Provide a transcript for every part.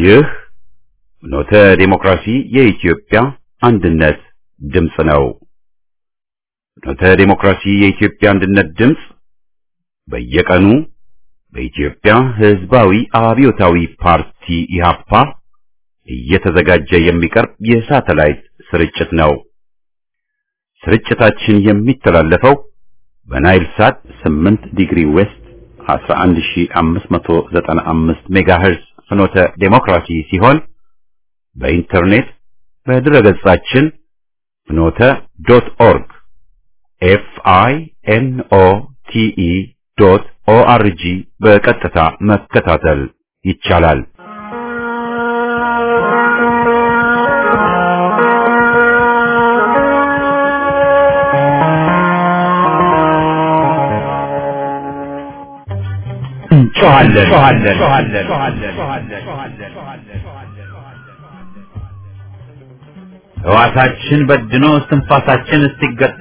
ይህ ፍኖተ ዲሞክራሲ የኢትዮጵያ አንድነት ድምፅ ነው። ፍኖተ ዲሞክራሲ የኢትዮጵያ አንድነት ድምፅ በየቀኑ በኢትዮጵያ ሕዝባዊ አብዮታዊ ፓርቲ ኢህአፓ እየተዘጋጀ የሚቀርብ የሳተላይት ስርጭት ነው። ስርጭታችን የሚተላለፈው በናይል ሳት 8 ዲግሪ ዌስት 11595 ሜጋሄርዝ ፍኖተ ዴሞክራሲ ሲሆን በኢንተርኔት በድረገጻችን ፍኖተ ዶት ኦርግ ኤፍ አይ ኤን ኦ ቲ ኢ ዶት ኦ አር ጂ በቀጥታ መከታተል ይቻላል። ሕዋሳችን በድኖ እስትንፋሳችን እስኪገታ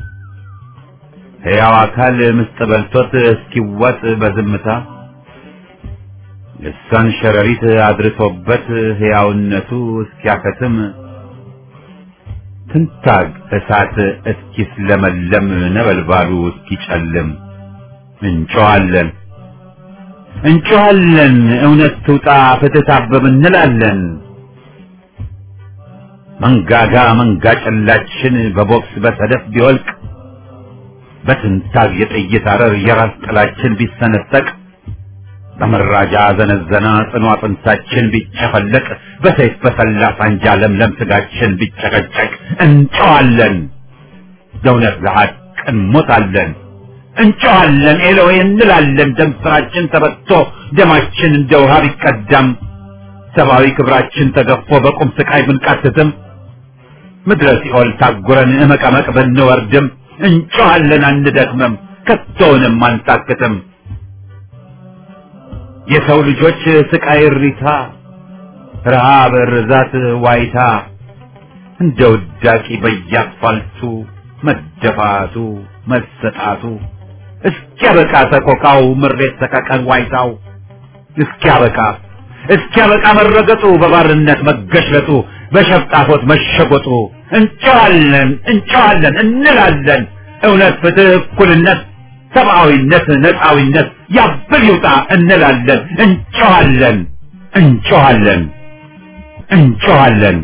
ሕያው አካል ምስጥ በልቶት እስኪዋጥ በዝምታ ልሳን ሸረሪት አድርሶበት ሕያውነቱ እስኪያከትም ትንታግ እሳት እስኪስለመለም ነበልባሉ እስኪጨልም እንጮኻለን እንጮኻለን እውነት ትውጣ ፍትህ ታበብ እንላለን። መንጋጋ መንጋ ጨላችን በቦክስ በሰደፍ ቢወልቅ በትንታግ የጥይት አረር የራስ ጥላችን ቢሰነጠቅ በመራጃ ዘነዘና ጽኑ አጥንታችን ቢጨፈለቅ በሰይፍ በሰላ ሳንጃ ለምለም ስጋችን ቢጨቀጨቅ እንጮኻለን ለእውነት ለሐቅ እንሞታለን። እንጮኻለን ኤሎዌ እንላለን። ደም ስራችን ተበቶ ደማችን እንደ ውሃ ቢቀዳም ሰብአዊ ክብራችን ተገፎ በቁም ስቃይ ብንቃትትም ምድረ ሲኦል ታጉረን እመቀመቅ ብንወርድም እንጮኻለን አንደክምም፣ ከቶውንም አንታክትም። የሰው ልጆች ስቃይ እሪታ፣ ረሃብ፣ ርዛት፣ ዋይታ እንደ ውዳቂ በየአስፋልቱ መደፋቱ መሰጣቱ እስኪያበቃ ሰቆቃው ምሬት ሰቀቀን ዋይታው እስኪያበቃ እስኪያበቃ መረገጡ በባርነት መገሽለጡ በሸፍጣፎት መሸጎጡ እንጨዋለን እንጨዋለን እንላለን እውነት ፍትህ እኩልነት ሰብአዊነት ነፃዊነት ያብል ይውጣ እንላለን እንጨዋለን እንጨዋለን እንጨዋለን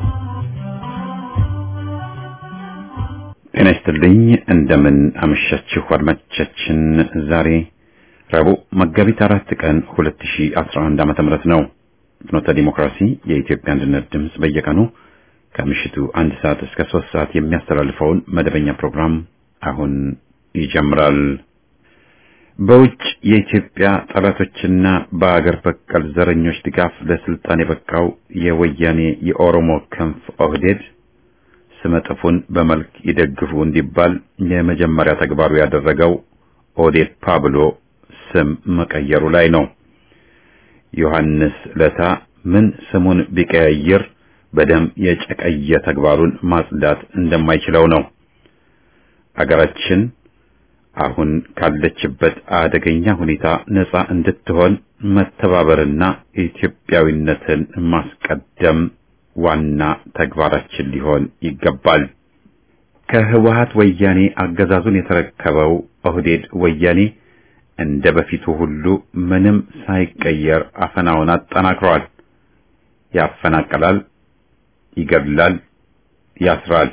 ጤና ይስጥልኝ እንደምን አመሻችሁ አድማጮቻችን ዛሬ ረቡዕ መጋቢት አራት ቀን 2011 ዓመተ ምህረት ነው ፍኖተ ዲሞክራሲ የኢትዮጵያ አንድነት ድምፅ በየቀኑ ከምሽቱ አንድ ሰዓት እስከ ሶስት ሰዓት የሚያስተላልፈውን መደበኛ ፕሮግራም አሁን ይጀምራል በውጭ የኢትዮጵያ ጠላቶችና በአገር በቀል ዘረኞች ድጋፍ ለስልጣን የበቃው የወያኔ የኦሮሞ ክንፍ ኦህዴድ ስመጥፉን በመልክ ይደግፉ እንዲባል የመጀመሪያ ተግባሩ ያደረገው ኦዴፓ ብሎ ስም መቀየሩ ላይ ነው። ዮሐንስ ለታ ምን ስሙን ቢቀያየር በደም የጨቀየ ተግባሩን ማጽዳት እንደማይችለው ነው። አገራችን አሁን ካለችበት አደገኛ ሁኔታ ነጻ እንድትሆን መተባበርና ኢትዮጵያዊነትን ማስቀደም ዋና ተግባራችን ሊሆን ይገባል። ከህወሀት ወያኔ አገዛዙን የተረከበው ኦህዴድ ወያኔ እንደ በፊቱ ሁሉ ምንም ሳይቀየር አፈናውን አጠናክሯል። ያፈናቅላል፣ ይገድላል፣ ያስራል።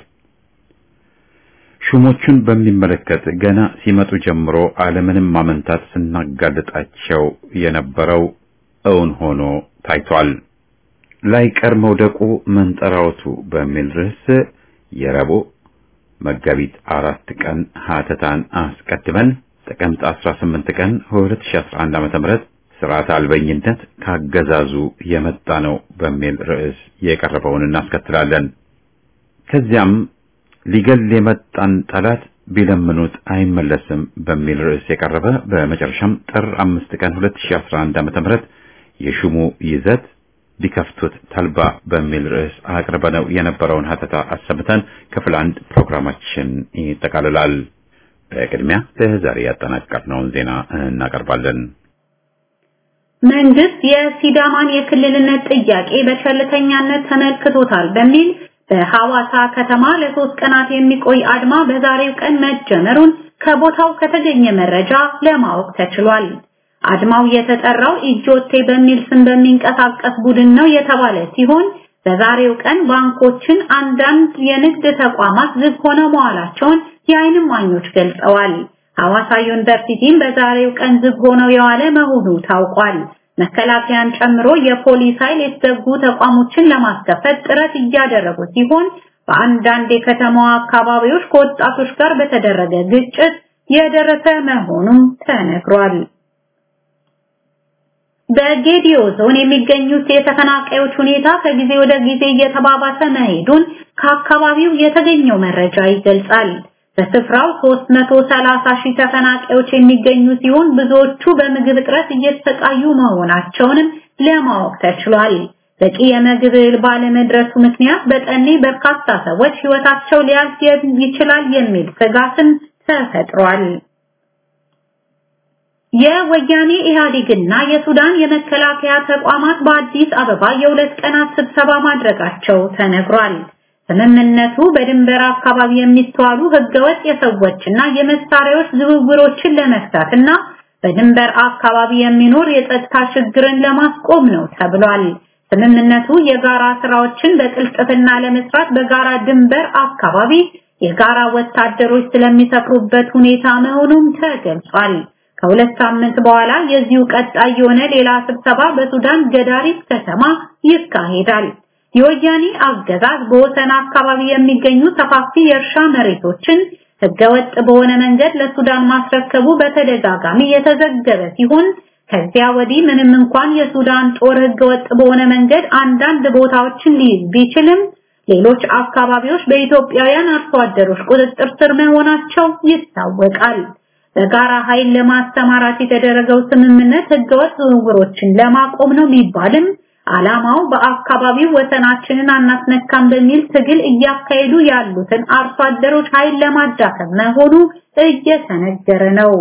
ሹሞቹን በሚመለከት ገና ሲመጡ ጀምሮ አለምንም ማመንታት ስናጋልጣቸው የነበረው እውን ሆኖ ታይቷል። ላይቀር መውደቁ መንጠራወቱ በሚል ርዕስ የረቡዕ መጋቢት አራት ቀን ሀተታን አስቀድመን ጥቅምት 18 ቀን 2011 ዓመተ ምህረት ስርዓት አልበኝነት ካገዛዙ የመጣ ነው በሚል ርዕስ የቀረበውን እናስከትላለን። ከዚያም ሊገል የመጣን ጠላት ቢለምኑት አይመለስም በሚል ርዕስ የቀረበ በመጨረሻም ጥር አምስት ቀን 2011 ዓመተ ምህረት የሹሙ ይዘት ቢከፍቱት ተልባ በሚል ርዕስ አቅርበነው የነበረውን ሀተታ አሰምተን ክፍል አንድ ፕሮግራማችን ይጠቃልላል። በቅድሚያ ለዛሬ ያጠናቀርነውን ዜና እናቀርባለን። መንግስት የሲዳማን የክልልነት ጥያቄ በቸልተኛነት ተመልክቶታል በሚል በሐዋሳ ከተማ ለሶስት ቀናት የሚቆይ አድማ በዛሬው ቀን መጀመሩን ከቦታው ከተገኘ መረጃ ለማወቅ ተችሏል። አድማው የተጠራው ኢጆቴ በሚል ስም በሚንቀሳቀስ ቡድን ነው የተባለ ሲሆን በዛሬው ቀን ባንኮችን፣ አንዳንድ የንግድ ተቋማት ዝግ ሆነው መዋላቸውን የዓይን እማኞች ገልጸዋል። ሐዋሳ ዩኒቨርሲቲም በዛሬው ቀን ዝግ ሆነው የዋለ መሆኑ ታውቋል። መከላከያን ጨምሮ የፖሊስ ኃይል የተዘጉ ተቋሞችን ለማስከፈት ጥረት እያደረጉ ሲሆን በአንዳንድ የከተማዋ አካባቢዎች ከወጣቶች ጋር በተደረገ ግጭት የደረሰ መሆኑም ተነግሯል። በጌዲዮ ዞን የሚገኙት የተፈናቃዮች ሁኔታ ከጊዜ ወደ ጊዜ እየተባባሰ መሄዱን ከአካባቢው የተገኘው መረጃ ይገልጻል። በስፍራው 330 ሺህ ተፈናቃዮች የሚገኙ ሲሆን ብዙዎቹ በምግብ እጥረት እየተሰቃዩ መሆናቸውንም ለማወቅ ተችሏል። በቂ የምግብ እህል ባለመድረሱ ምክንያት በጠኔ በርካታ ሰዎች ሕይወታቸው ሊያልፍ ይችላል የሚል ስጋትም ተፈጥሯል። የወያኔ ኢህአዴግና የሱዳን የመከላከያ ተቋማት በአዲስ አበባ የሁለት ቀናት ስብሰባ ማድረጋቸው ተነግሯል። ስምምነቱ በድንበር አካባቢ የሚስተዋሉ ህገወጥ የሰዎችና የመሳሪያዎች ዝውውሮችን ለመፍታትና በድንበር አካባቢ የሚኖር የጸጥታ ችግርን ለማስቆም ነው ተብሏል። ስምምነቱ የጋራ ስራዎችን በቅልጥፍና ለመስራት በጋራ ድንበር አካባቢ የጋራ ወታደሮች ስለሚሰፍሩበት ሁኔታ መሆኑም ተገልጿል። ከሁለት ሳምንት በኋላ የዚሁ ቀጣይ የሆነ ሌላ ስብሰባ በሱዳን ገዳሪፍ ከተማ ይካሄዳል። የወያኔ አገዛዝ በወሰን አካባቢ የሚገኙ ሰፋፊ የእርሻ መሬቶችን ህገወጥ በሆነ መንገድ ለሱዳን ማስረከቡ በተደጋጋሚ የተዘገበ ሲሆን ከዚያ ወዲህ ምንም እንኳን የሱዳን ጦር ህገወጥ በሆነ መንገድ አንዳንድ ቦታዎችን ሊይዝ ቢችልም ሌሎች አካባቢዎች በኢትዮጵያውያን አርሶ አደሮች ቁጥጥር ስር መሆናቸው ይታወቃል። በጋራ ኃይል ለማስተማራት የተደረገው ስምምነት ህገወጥ ዝውውሮችን ለማቆም ነው ቢባልም ዓላማው በአካባቢው ወሰናችንን አናስነካም በሚል ትግል እያካሄዱ ያሉትን አርሶ አደሮች ኃይል ለማዳከም መሆኑ እየተነገረ ነው።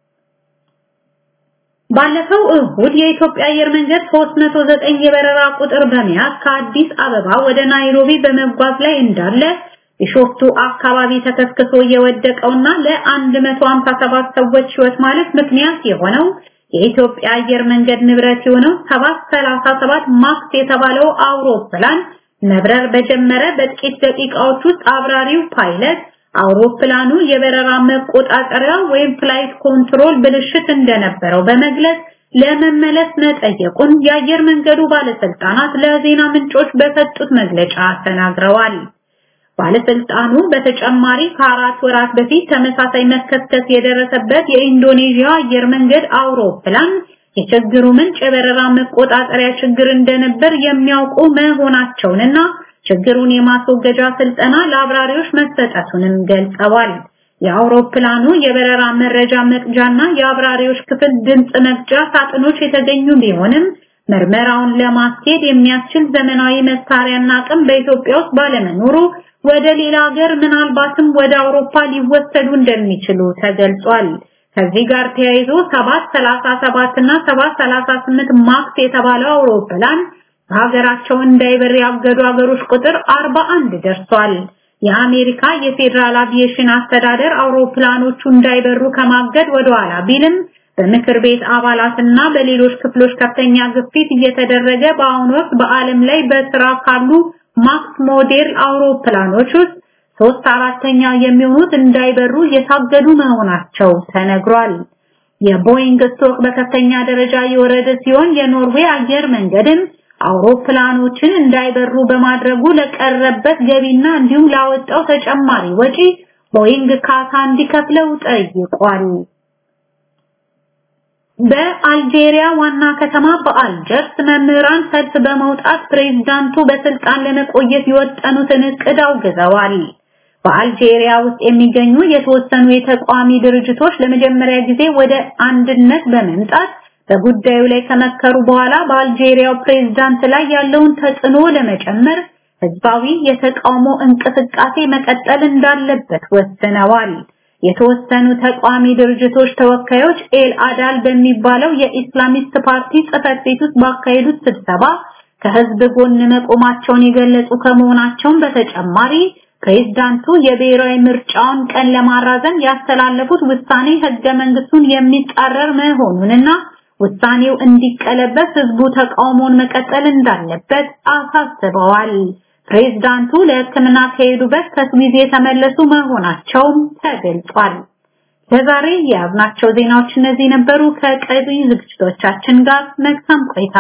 ባለፈው እሁድ የኢትዮጵያ አየር መንገድ 309 የበረራ ቁጥር በመያዝ ከአዲስ አበባ ወደ ናይሮቢ በመጓዝ ላይ እንዳለ ቢሾፍቱ አካባቢ ተከስክሶ የወደቀውና ለ157 ሰዎች ህይወት ማለት ምክንያት የሆነው የኢትዮጵያ አየር መንገድ ንብረት የሆነው 737 ማክስ የተባለው አውሮፕላን መብረር በጀመረ በጥቂት ደቂቃዎች ውስጥ አብራሪው ፓይለት አውሮፕላኑ የበረራ መቆጣጠሪያ ወይም ፍላይት ኮንትሮል ብልሽት እንደነበረው በመግለጽ ለመመለስ መጠየቁን የአየር መንገዱ ባለስልጣናት ለዜና ምንጮች በሰጡት መግለጫ ተናግረዋል። ባለስልጣኑ በተጨማሪ ከአራት ወራት በፊት ተመሳሳይ መከስከስ የደረሰበት የኢንዶኔዥያ አየር መንገድ አውሮፕላን የችግሩ ምንጭ የበረራ መቆጣጠሪያ ችግር እንደነበር የሚያውቁ መሆናቸውንና ችግሩን የማስወገጃ ስልጠና ለአብራሪዎች መሰጠቱንም ገልጸዋል። የአውሮፕላኑ የበረራ መረጃ መቅጃና የአብራሪዎች ክፍል ድምጽ መቅጃ ሳጥኖች የተገኙ ቢሆንም ምርመራውን ለማስኬድ የሚያስችል ዘመናዊ መሳሪያና አቅም በኢትዮጵያ ውስጥ ባለመኖሩ ወደ ሌላ ሀገር ምናልባትም ወደ አውሮፓ ሊወሰዱ እንደሚችሉ ተገልጿል። ከዚህ ጋር ተያይዞ 737 እና 738 ማክስ የተባለው አውሮፕላን በሀገራቸው እንዳይበር ያገዱ ሀገሮች ቁጥር 41 ደርሷል። የአሜሪካ የፌዴራል አቪዬሽን አስተዳደር አውሮፕላኖቹ እንዳይበሩ ከማገድ ወደ ኋላ ቢልም በምክር ቤት አባላትና በሌሎች ክፍሎች ከፍተኛ ግፊት እየተደረገ በአሁኑ ወቅት በዓለም ላይ በስራ ካሉ ማክስ ሞዴል አውሮፕላኖች ውስጥ ሶስት አራተኛ የሚሆኑት እንዳይበሩ የታገዱ መሆናቸው ተነግሯል። የቦይንግ ስቶክ በከፍተኛ ደረጃ የወረደ ሲሆን የኖርዌይ አየር መንገድም አውሮፕላኖችን እንዳይበሩ በማድረጉ ለቀረበት ገቢና እንዲሁም ላወጣው ተጨማሪ ወጪ ቦይንግ ካሳ እንዲከፍለው ጠይቋል። በአልጄሪያ ዋና ከተማ በአልጀርስ መምህራን ሰልፍ በመውጣት ፕሬዝዳንቱ በስልጣን ለመቆየት የወጠኑትን እቅድ አውግዘዋል። በአልጄሪያ ውስጥ የሚገኙ የተወሰኑ የተቃዋሚ ድርጅቶች ለመጀመሪያ ጊዜ ወደ አንድነት በመምጣት በጉዳዩ ላይ ከመከሩ በኋላ በአልጄሪያው ፕሬዝዳንት ላይ ያለውን ተጽዕኖ ለመጨመር ህዝባዊ የተቃውሞ እንቅስቃሴ መቀጠል እንዳለበት ወስነዋል። የተወሰኑ ተቋሚ ድርጅቶች ተወካዮች ኤል አዳል በሚባለው የኢስላሚስት ፓርቲ ጽህፈት ቤት ውስጥ ባካሄዱት ስብሰባ ከህዝብ ጎን መቆማቸውን የገለጹ ከመሆናቸውም በተጨማሪ ፕሬዝዳንቱ የብሔራዊ ምርጫውን ቀን ለማራዘም ያስተላለፉት ውሳኔ ህገ መንግስቱን የሚጻረር መሆኑንና ውሳኔው እንዲቀለበስ ህዝቡ ተቃውሞውን መቀጠል እንዳለበት አሳስበዋል። ፕሬዝዳንቱ ለሕክምና ከሄዱበት ከስዊዝ የተመለሱ መሆናቸውም ተገልጿል። ለዛሬ የያዝናቸው ዜናዎች እነዚህ ነበሩ። ከቀሪ ዝግጅቶቻችን ጋር መልካም ቆይታ።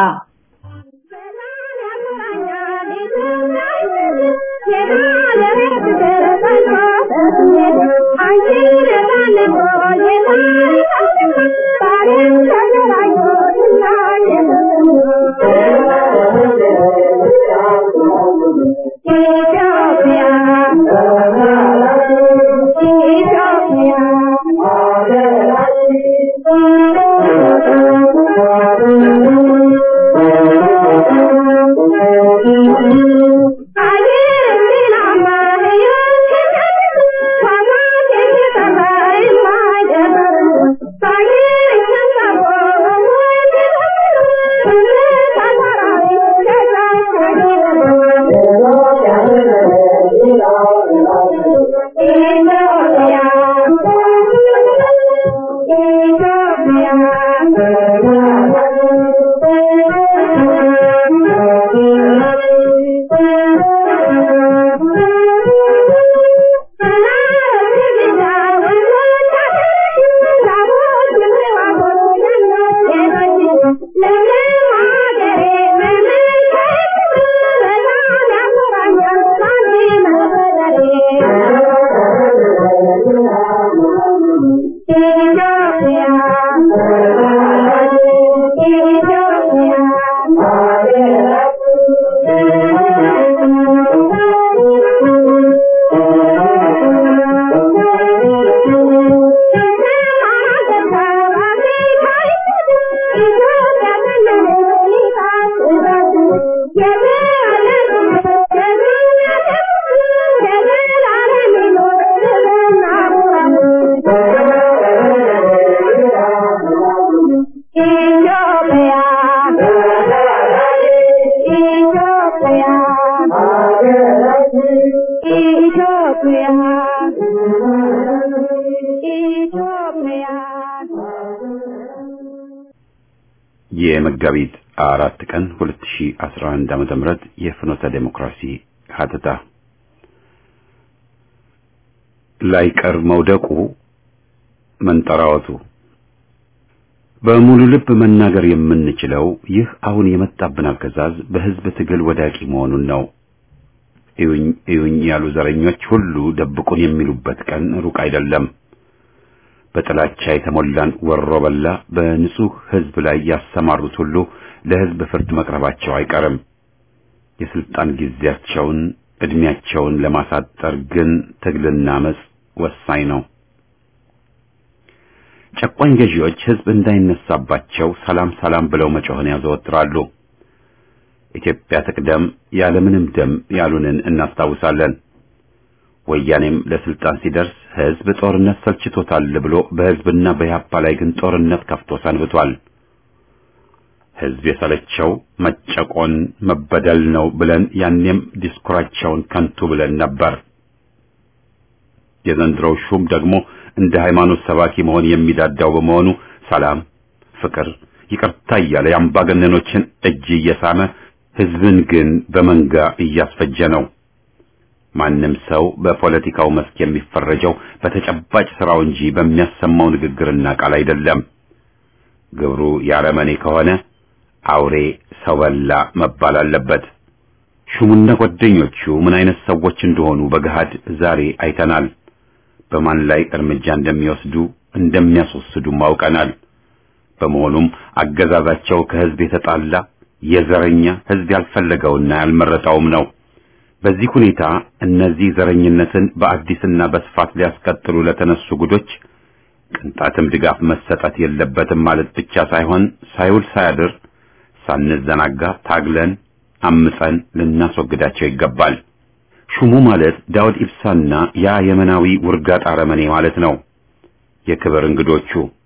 የመጋቢት አራት ቀን 2011 ዓመተ ምህረት የፍኖተ ዴሞክራሲ ሀተታ ላይቀር መውደቁ መንጠራወቱ በሙሉ ልብ መናገር የምንችለው ይህ አሁን የመጣብን አገዛዝ በህዝብ ትግል ወዳቂ መሆኑን ነው። እዩኝ እዩኝ ያሉ ዘረኞች ሁሉ ደብቁን የሚሉበት ቀን ሩቅ አይደለም። በጥላቻ የተሞላን ወሮ በላ በንጹህ ህዝብ ላይ ያሰማሩት ሁሉ ለህዝብ ፍርድ መቅረባቸው አይቀርም። የስልጣን ጊዜያቸውን እድሜያቸውን ለማሳጠር ግን ትግልና አመጽ ወሳኝ ነው። ጨቋኝ ገዢዎች ህዝብ እንዳይነሳባቸው ሰላም ሰላም ብለው መጮህን ያዘወትራሉ። ኢትዮጵያ ትቅደም ያለምንም ደም ያሉንን እናስታውሳለን። ወያኔም ለስልጣን ሲደርስ ህዝብ ጦርነት ሰልችቶታል ብሎ በህዝብና በኢህአፓ ላይ ግን ጦርነት ከፍቶ ሰንብቷል። ህዝብ የሰለቸው መጨቆን መበደል ነው ብለን ያኔም ዲስኩራቸውን ከንቱ ብለን ነበር። የዘንድሮው ሹም ደግሞ እንደ ሃይማኖት ሰባኪ መሆን የሚዳዳው በመሆኑ ሰላም፣ ፍቅር፣ ይቅርታ እያለ የአምባገነኖችን እጅ እየሳመ ህዝብን ግን በመንጋ እያስፈጀ ነው። ማንም ሰው በፖለቲካው መስክ የሚፈረጀው በተጨባጭ ስራው እንጂ በሚያሰማው ንግግርና ቃል አይደለም። ግብሩ ያረመኔ ከሆነ አውሬ ሰው በላ መባል አለበት። ሹሙና ጓደኞቹ ምን አይነት ሰዎች እንደሆኑ በገሃድ ዛሬ አይተናል። በማን ላይ እርምጃ እንደሚወስዱ እንደሚያስወስዱም አውቀናል። በመሆኑም አገዛዛቸው ከህዝብ የተጣላ የዘረኛ ህዝብ ያልፈለገውና ያልመረጠውም ነው። በዚህ ሁኔታ እነዚህ ዘረኝነትን በአዲስና በስፋት ሊያስቀጥሉ ለተነሱ ጉዶች ቅንጣትም ድጋፍ መሰጠት የለበትም ማለት ብቻ ሳይሆን ሳይውል ሳያድር ሳንዘናጋ ታግለን አምፀን ልናስወግዳቸው ይገባል። ሹሙ ማለት ዳውድ ኢብሳና ያ የመናዊ ውርጋጥ አረመኔ ማለት ነው። የክብር እንግዶቹ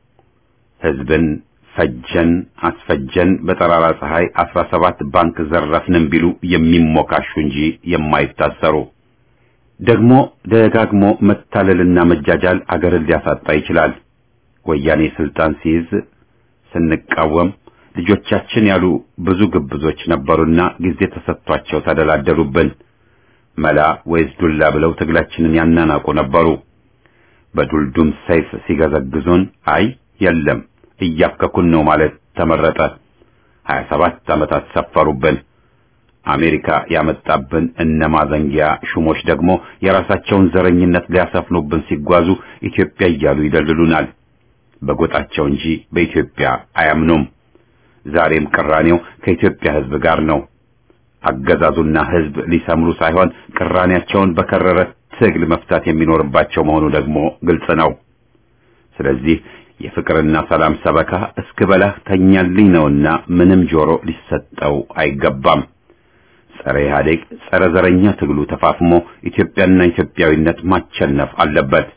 ህዝብን ፈጀን አስፈጀን በጠራራ ፀሐይ አስራ ሰባት ባንክ ዘረፍንም ቢሉ የሚሞካሹ እንጂ የማይታሰሩ ደግሞ ደጋግሞ መታለልና መጃጃል አገርን ሊያሳጣ ይችላል። ወያኔ ስልጣን ሲይዝ ስንቃወም ልጆቻችን ያሉ ብዙ ግብዞች ነበሩና ጊዜ ተሰጥቷቸው ተደላደሉብን። መላ ወይስ ዱላ ብለው ትግላችንን ያናናቁ ነበሩ። በዱልዱም ሰይፍ ሲገዘግዙን አይ የለም እያከኩን ነው ማለት ተመረጠ። ሀያ ሰባት ዓመታት ሰፈሩብን። አሜሪካ ያመጣብን እነ ማዘንጊያ ሹሞች ደግሞ የራሳቸውን ዘረኝነት ሊያሰፍኑብን ሲጓዙ ኢትዮጵያ እያሉ ይደልሉናል። በጎጣቸው እንጂ በኢትዮጵያ አያምኑም። ዛሬም ቅራኔው ከኢትዮጵያ ሕዝብ ጋር ነው። አገዛዙና ሕዝብ ሊሰምሩ ሳይሆን ቅራኔያቸውን በከረረ ትግል መፍታት የሚኖርባቸው መሆኑ ደግሞ ግልጽ ነው። ስለዚህ የፍቅርና ሰላም ሰበካ እስክበላህ ተኛልኝ ነውና ምንም ጆሮ ሊሰጠው አይገባም። ጸረ ኢህአዴግ ጸረ ዘረኛ ትግሉ ተፋፍሞ ኢትዮጵያና ኢትዮጵያዊነት ማቸነፍ አለበት።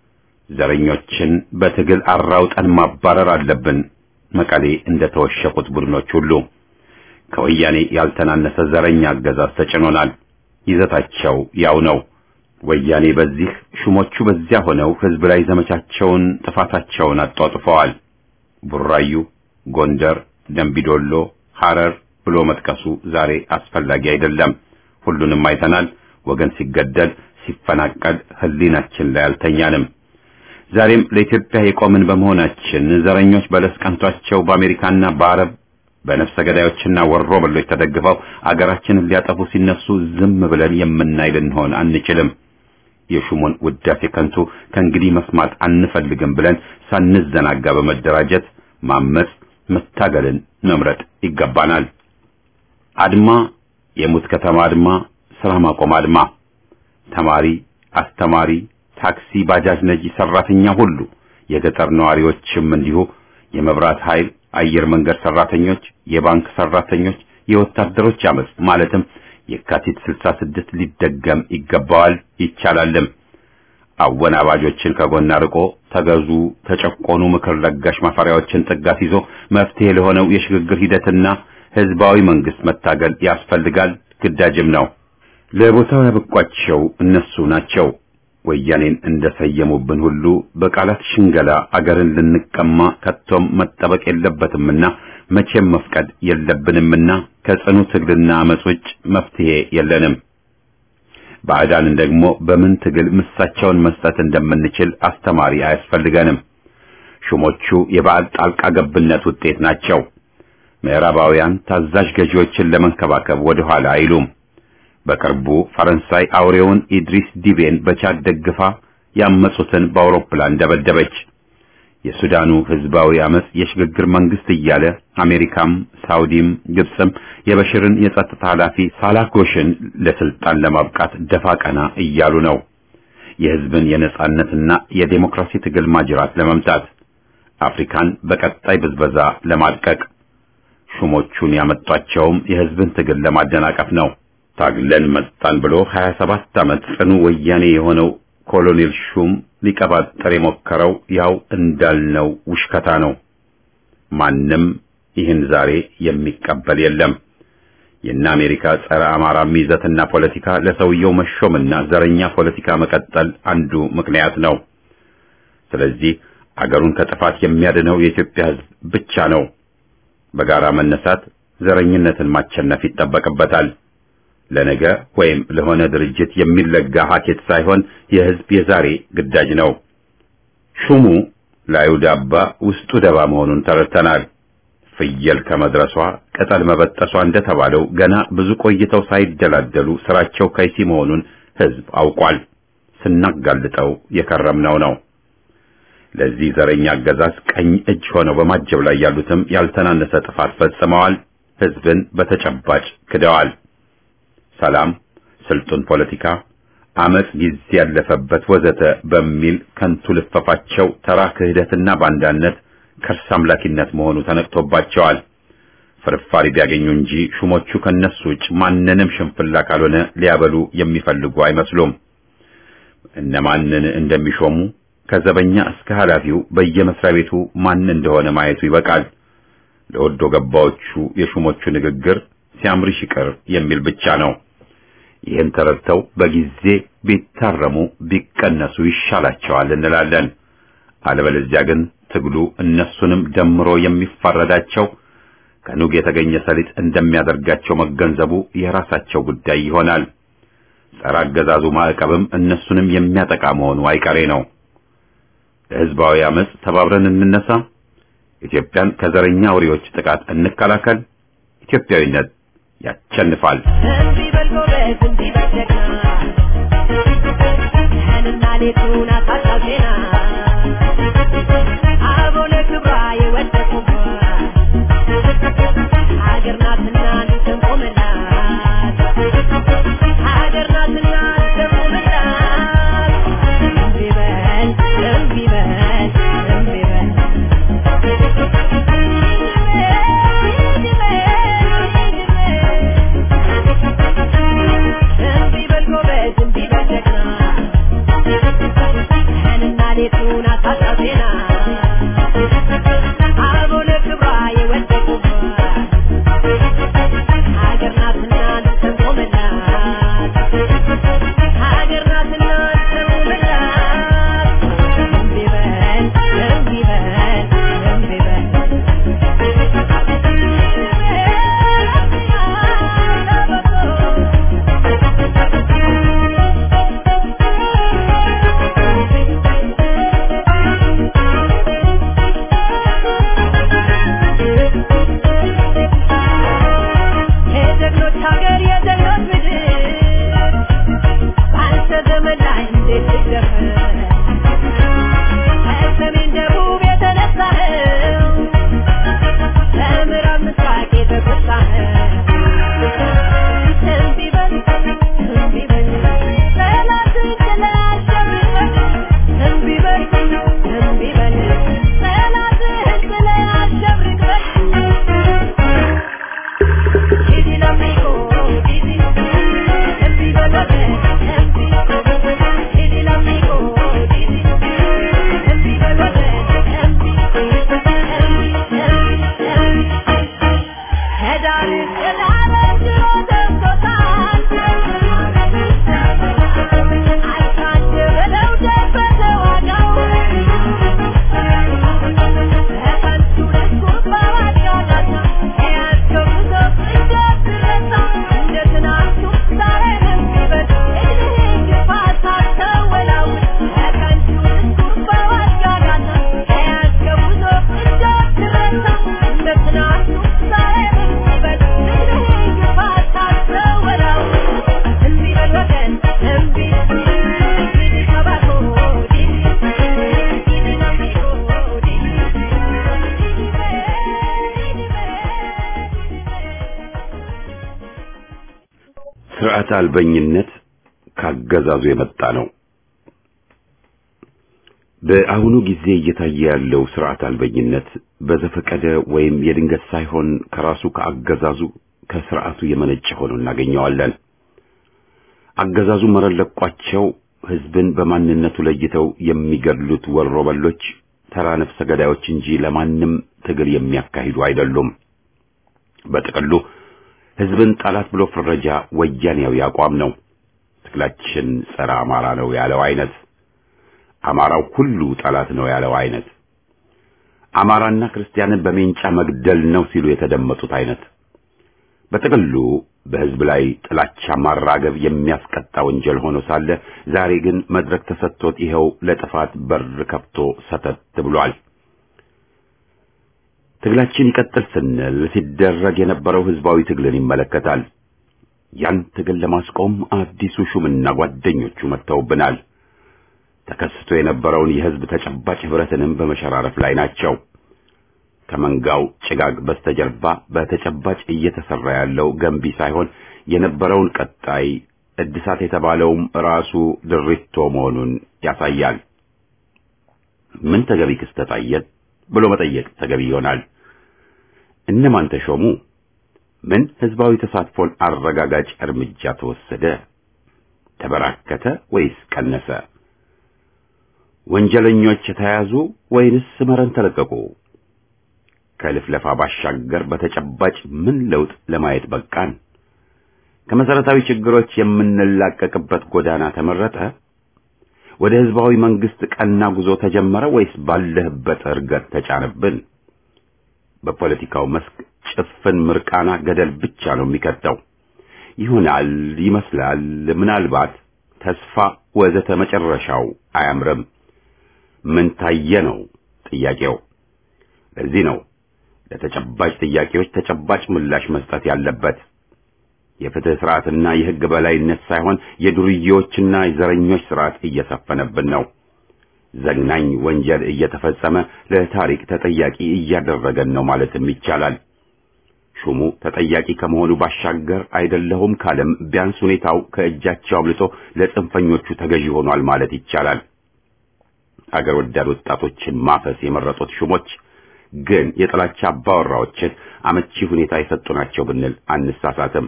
ዘረኞችን በትግል አራውጠን ማባረር አለብን። መቀሌ እንደተወሸቁት ቡድኖች ሁሉ ከወያኔ ያልተናነሰ ዘረኛ አገዛዝ ተጭኖናል። ይዘታቸው ያው ነው። ወያኔ በዚህ ሹሞቹ በዚያ ሆነው ህዝብ ላይ ዘመቻቸውን ጥፋታቸውን አጧጥፈዋል። ቡራዩ፣ ጎንደር፣ ደንቢዶሎ፣ ሐረር ብሎ መጥቀሱ ዛሬ አስፈላጊ አይደለም። ሁሉንም አይተናል። ወገን ሲገደል፣ ሲፈናቀል ህሊናችን ላይ አልተኛንም። ዛሬም ለኢትዮጵያ የቆምን በመሆናችን ዘረኞች በለስ ቀንቷቸው በአሜሪካና በአረብ በነፍሰ ገዳዮችና ወሮ በሎች ተደግፈው አገራችንን ሊያጠፉ ሲነሱ ዝም ብለን የምናይ ልንሆን አንችልም። የሹሙን ውዳሴ ከንቱ ከእንግዲህ መስማት አንፈልግም ብለን ሳንዘናጋ በመደራጀት ማመጽ፣ መታገልን መምረጥ ይገባናል። አድማ፣ የሙት ከተማ አድማ፣ ስራ ማቆም አድማ፣ ተማሪ፣ አስተማሪ፣ ታክሲ፣ ባጃጅ ነጂ፣ ሰራተኛ ሁሉ የገጠር ነዋሪዎችም እንዲሁ የመብራት ኃይል፣ አየር መንገድ ሰራተኞች፣ የባንክ ሰራተኞች፣ የወታደሮች አመጽ ማለትም የካቲት 66 ሊደገም ይገባዋል ይቻላልም። አወናባጆችን ከጎን አርቆ ተገዙ፣ ተጨቆኑ ምክር ለጋሽ ማፈሪያዎችን ጥጋት ይዞ መፍትሄ ለሆነው የሽግግር ሂደትና ህዝባዊ መንግስት መታገል ያስፈልጋል፣ ግዳጅም ነው። ለቦታው ያበቋቸው እነሱ ናቸው። ወያኔን እንደሰየሙብን ሁሉ በቃላት ሽንገላ አገርን ልንቀማ ከቶም መጠበቅ የለበትምና መቼም መፍቀድ የለብንምና ከጽኑ ትግልና አመጽ ውጭ መፍትሄ የለንም። ባዕዳንን ደግሞ በምን ትግል ምሳቸውን መስጠት እንደምንችል አስተማሪ አያስፈልገንም። ሹሞቹ የባዕድ ጣልቃ ገብነት ውጤት ናቸው። ምዕራባውያን ታዛዥ ገዢዎችን ለመንከባከብ ወደ ኋላ አይሉም። በቅርቡ ፈረንሳይ አውሬውን ኢድሪስ ዲቤን በቻድ ደግፋ ያመጹትን በአውሮፕላን ደበደበች። የሱዳኑ ህዝባዊ አመጽ የሽግግር መንግስት እያለ አሜሪካም ሳውዲም ግብፅም የበሽርን የጸጥታ ኃላፊ ሳላኮሽን ለስልጣን ለማብቃት ደፋ ቀና እያሉ ነው። የህዝብን የነጻነትና የዴሞክራሲ ትግል ማጅራት ለመምታት አፍሪካን በቀጣይ ብዝበዛ ለማድቀቅ ሹሞቹን ያመጧቸውም የህዝብን ትግል ለማደናቀፍ ነው። ታግለን መጣን ብሎ 27 ዓመት ጽኑ ወያኔ የሆነው ኮሎኔል ሹም ሊቀባጠር የሞከረው ያው እንዳልነው ውሽከታ ነው። ማንም ይህን ዛሬ የሚቀበል የለም። የእነ አሜሪካ ጸረ አማራ ይዘትና ፖለቲካ ለሰውየው መሾምና ዘረኛ ፖለቲካ መቀጠል አንዱ ምክንያት ነው። ስለዚህ አገሩን ከጥፋት የሚያድነው የኢትዮጵያ ህዝብ ብቻ ነው። በጋራ መነሳት ዘረኝነትን ማቸነፍ ይጠበቅበታል። ለነገ ወይም ለሆነ ድርጅት የሚለጋ ሀኬት ሳይሆን የህዝብ የዛሬ ግዳጅ ነው። ሹሙ ላዩ ዳባ ውስጡ ደባ መሆኑን ተረድተናል። ፍየል ከመድረሷ ቅጠል መበጠሷ እንደተባለው ገና ብዙ ቆይተው ሳይደላደሉ ስራቸው ከይሲ መሆኑን ህዝብ አውቋል። ስናጋልጠው የከረምነው ነው። ለዚህ ዘረኛ አገዛዝ ቀኝ እጅ ሆነው በማጀብ ላይ ያሉትም ያልተናነሰ ጥፋት ፈጽመዋል። ህዝብን በተጨባጭ ክደዋል። ሰላም፣ ስልጡን ፖለቲካ፣ አመጽ ጊዜ ያለፈበት ወዘተ በሚል ከንቱ ልፈፋቸው ተራ ክህደትና ባንዳነት ከርስ አምላኪነት መሆኑ ተነቅቶባቸዋል። ፍርፋሪ ቢያገኙ እንጂ ሹሞቹ ከነሱ ውጭ ማንንም ሽንፍላ ካልሆነ ሊያበሉ የሚፈልጉ አይመስሉም። እነማንን እንደሚሾሙ ከዘበኛ እስከ ኃላፊው በየመስሪያ ቤቱ ማን እንደሆነ ማየቱ ይበቃል። ለወዶ ገባዎቹ የሹሞቹ ንግግር ሲያምርሽ ይቅር የሚል ብቻ ነው። ይህን ተረድተው በጊዜ ቢታረሙ ቢቀነሱ ይሻላቸዋል እንላለን። አለበለዚያ ግን ትግሉ እነሱንም ደምሮ የሚፋረዳቸው ከኑግ የተገኘ ሰሊጥ እንደሚያደርጋቸው መገንዘቡ የራሳቸው ጉዳይ ይሆናል። ጸረ አገዛዙ ማዕቀብም እነሱንም የሚያጠቃ መሆኑ አይቀሬ ነው። ለሕዝባዊ አመፅ ተባብረን እንነሳ። ኢትዮጵያን ከዘረኛ አውሬዎች ጥቃት እንከላከል። ኢትዮጵያዊነት ያቸንፋል። እንዲህ በል ጎበዝ፣ እንዲህ በል ጀግና፣ ቀንና ሌቱን አታጣብና፣ አበው ለክብሯ የወደቁባት ሀገር ናትና እንቆምላት፣ ሀገር ናትና እንቆምላት። እምቢ በል እምቢ በል እምቢ በል እምቢ በል ጎበዝ፣ እምቢ በል ጀግና፣ ቀንና ሌቱን አታጣብና፣ አበው ለክብሯ የወደቁባት ሀገር ናትና እንቆምላት፣ ሀገር ናትና እንቆምላት። እምቢ በል እምቢ በል እምቢ በል የጀግኖች ሀገር የጀግኖች ምድር በአንተ ዘመን ላይ እንዴት ልደፍር ከሰሜን ደቡብ የተነሳኸው ከምዕራብ ምስራቅ የተጎሳኸው እምቢ በል እምቢ በል ጠላትን ጥለህ አሸንፈህ እምቢ በል እምቢ በል ጠላትህን ጥለህ አሸብርቀህ Didi l'amico, Didi, empi veloce, empi, Didi l'amico, Didi, empi veloce, empi, empi, empi, empi. Hedar, hedar, ድሮ ደርሶታል። አልካድ በለው ደበተ ዋጋው በከንቱ ድስኩር በማጫወቻ የያዝከው ጉዞ እንዳትረሳ እንደ ትናንቱ ዛሬም ይበል እድሜህ ግፋ ሳትወላውል በከንቱ ድስኩር በማጫወቻ የያዝከው ጉዞ እንዳትረሳ እንደ ትናንቱ ዛሬም ይበል እድሜህ ግፋ ሳትወላውል እምቢ በል ወገን እምቢ ዲዲ ከባኮ ዲዲ ዲዲ ናሚኮ ዲዲ ስርዓት አልበኝነት ካገዛዙ የመጣ ነው። በአሁኑ ጊዜ እየታየ ያለው ስርዓት አልበኝነት በዘፈቀደ ወይም የድንገት ሳይሆን ከራሱ ከአገዛዙ ከስርዓቱ የመነጨ ሆኖ እናገኘዋለን። አገዛዙ መረን ለቋቸው ህዝብን በማንነቱ ለይተው የሚገድሉት ወሮበሎች ተራ ነፍሰ ገዳዮች እንጂ ለማንም ትግል የሚያካሂዱ አይደሉም። በጥቅሉ ህዝብን ጠላት ብሎ ፍረጃ ወያኔያዊ አቋም ነው። ትግላችን ጸረ አማራ ነው ያለው አይነት፣ አማራው ሁሉ ጠላት ነው ያለው አይነት፣ አማራና ክርስቲያንን በሜንጫ መግደል ነው ሲሉ የተደመጡት አይነት በጥቅሉ በህዝብ ላይ ጥላቻ ማራገብ የሚያስቀጣ ወንጀል ሆኖ ሳለ ዛሬ ግን መድረክ ተሰጥቶት ይኸው ለጥፋት በር ከፍቶ ሰተት ብሏል። ትግላችን ይቀጥል ስንል ሲደረግ የነበረው ህዝባዊ ትግልን ይመለከታል። ያን ትግል ለማስቆም አዲሱ ሹምና ጓደኞቹ መጥተውብናል። ተከስቶ የነበረውን የህዝብ ተጨባጭ ህብረትንም በመሸራረፍ ላይ ናቸው። ከመንጋው ጭጋግ በስተጀርባ በተጨባጭ እየተሰራ ያለው ገንቢ ሳይሆን የነበረውን ቀጣይ እድሳት የተባለውም ራሱ ድሪቶ መሆኑን ያሳያል። ምን ተገቢ ክስተት አየን ብሎ መጠየቅ ተገቢ ይሆናል። እነማን ተሾሙ? ምን ህዝባዊ ተሳትፎን አረጋጋጭ እርምጃ ተወሰደ? ተበራከተ ወይስ ቀነሰ? ወንጀለኞች ተያዙ ወይንስ መረን ተለቀቁ? ከልፍለፋ ባሻገር በተጨባጭ ምን ለውጥ ለማየት በቃን? ከመሰረታዊ ችግሮች የምንላቀቅበት ጎዳና ተመረጠ? ወደ ህዝባዊ መንግስት ቀና ጉዞ ተጀመረ ወይስ ባለህበት እርገት ተጫነብን? በፖለቲካው መስክ ጭፍን ምርቃና ገደል ብቻ ነው የሚከተው። ይሆናል፣ ይመስላል፣ ምናልባት፣ ተስፋ ወዘተ መጨረሻው አያምርም። ምን ታየ ነው ጥያቄው። ለዚህ ነው ለተጨባጭ ጥያቄዎች ተጨባጭ ምላሽ መስጠት ያለበት። የፍትህ ስርዓትና የህግ በላይነት ሳይሆን የዱርዬዎችና የዘረኞች ስርዓት እየሰፈነብን ነው። ዘግናኝ ወንጀል እየተፈጸመ ለታሪክ ተጠያቂ እያደረገን ነው ማለትም ይቻላል። ሹሙ ተጠያቂ ከመሆኑ ባሻገር አይደለሁም ካለም ቢያንስ ሁኔታው ከእጃቸው አምልጦ ለጽንፈኞቹ ተገዢ ሆኗል ማለት ይቻላል። አገር ወዳድ ወጣቶችን ማፈስ የመረጡት ሹሞች ግን የጥላቻ አባወራዎችን አመቺ ሁኔታ የሰጡ ናቸው ብንል አንሳሳትም።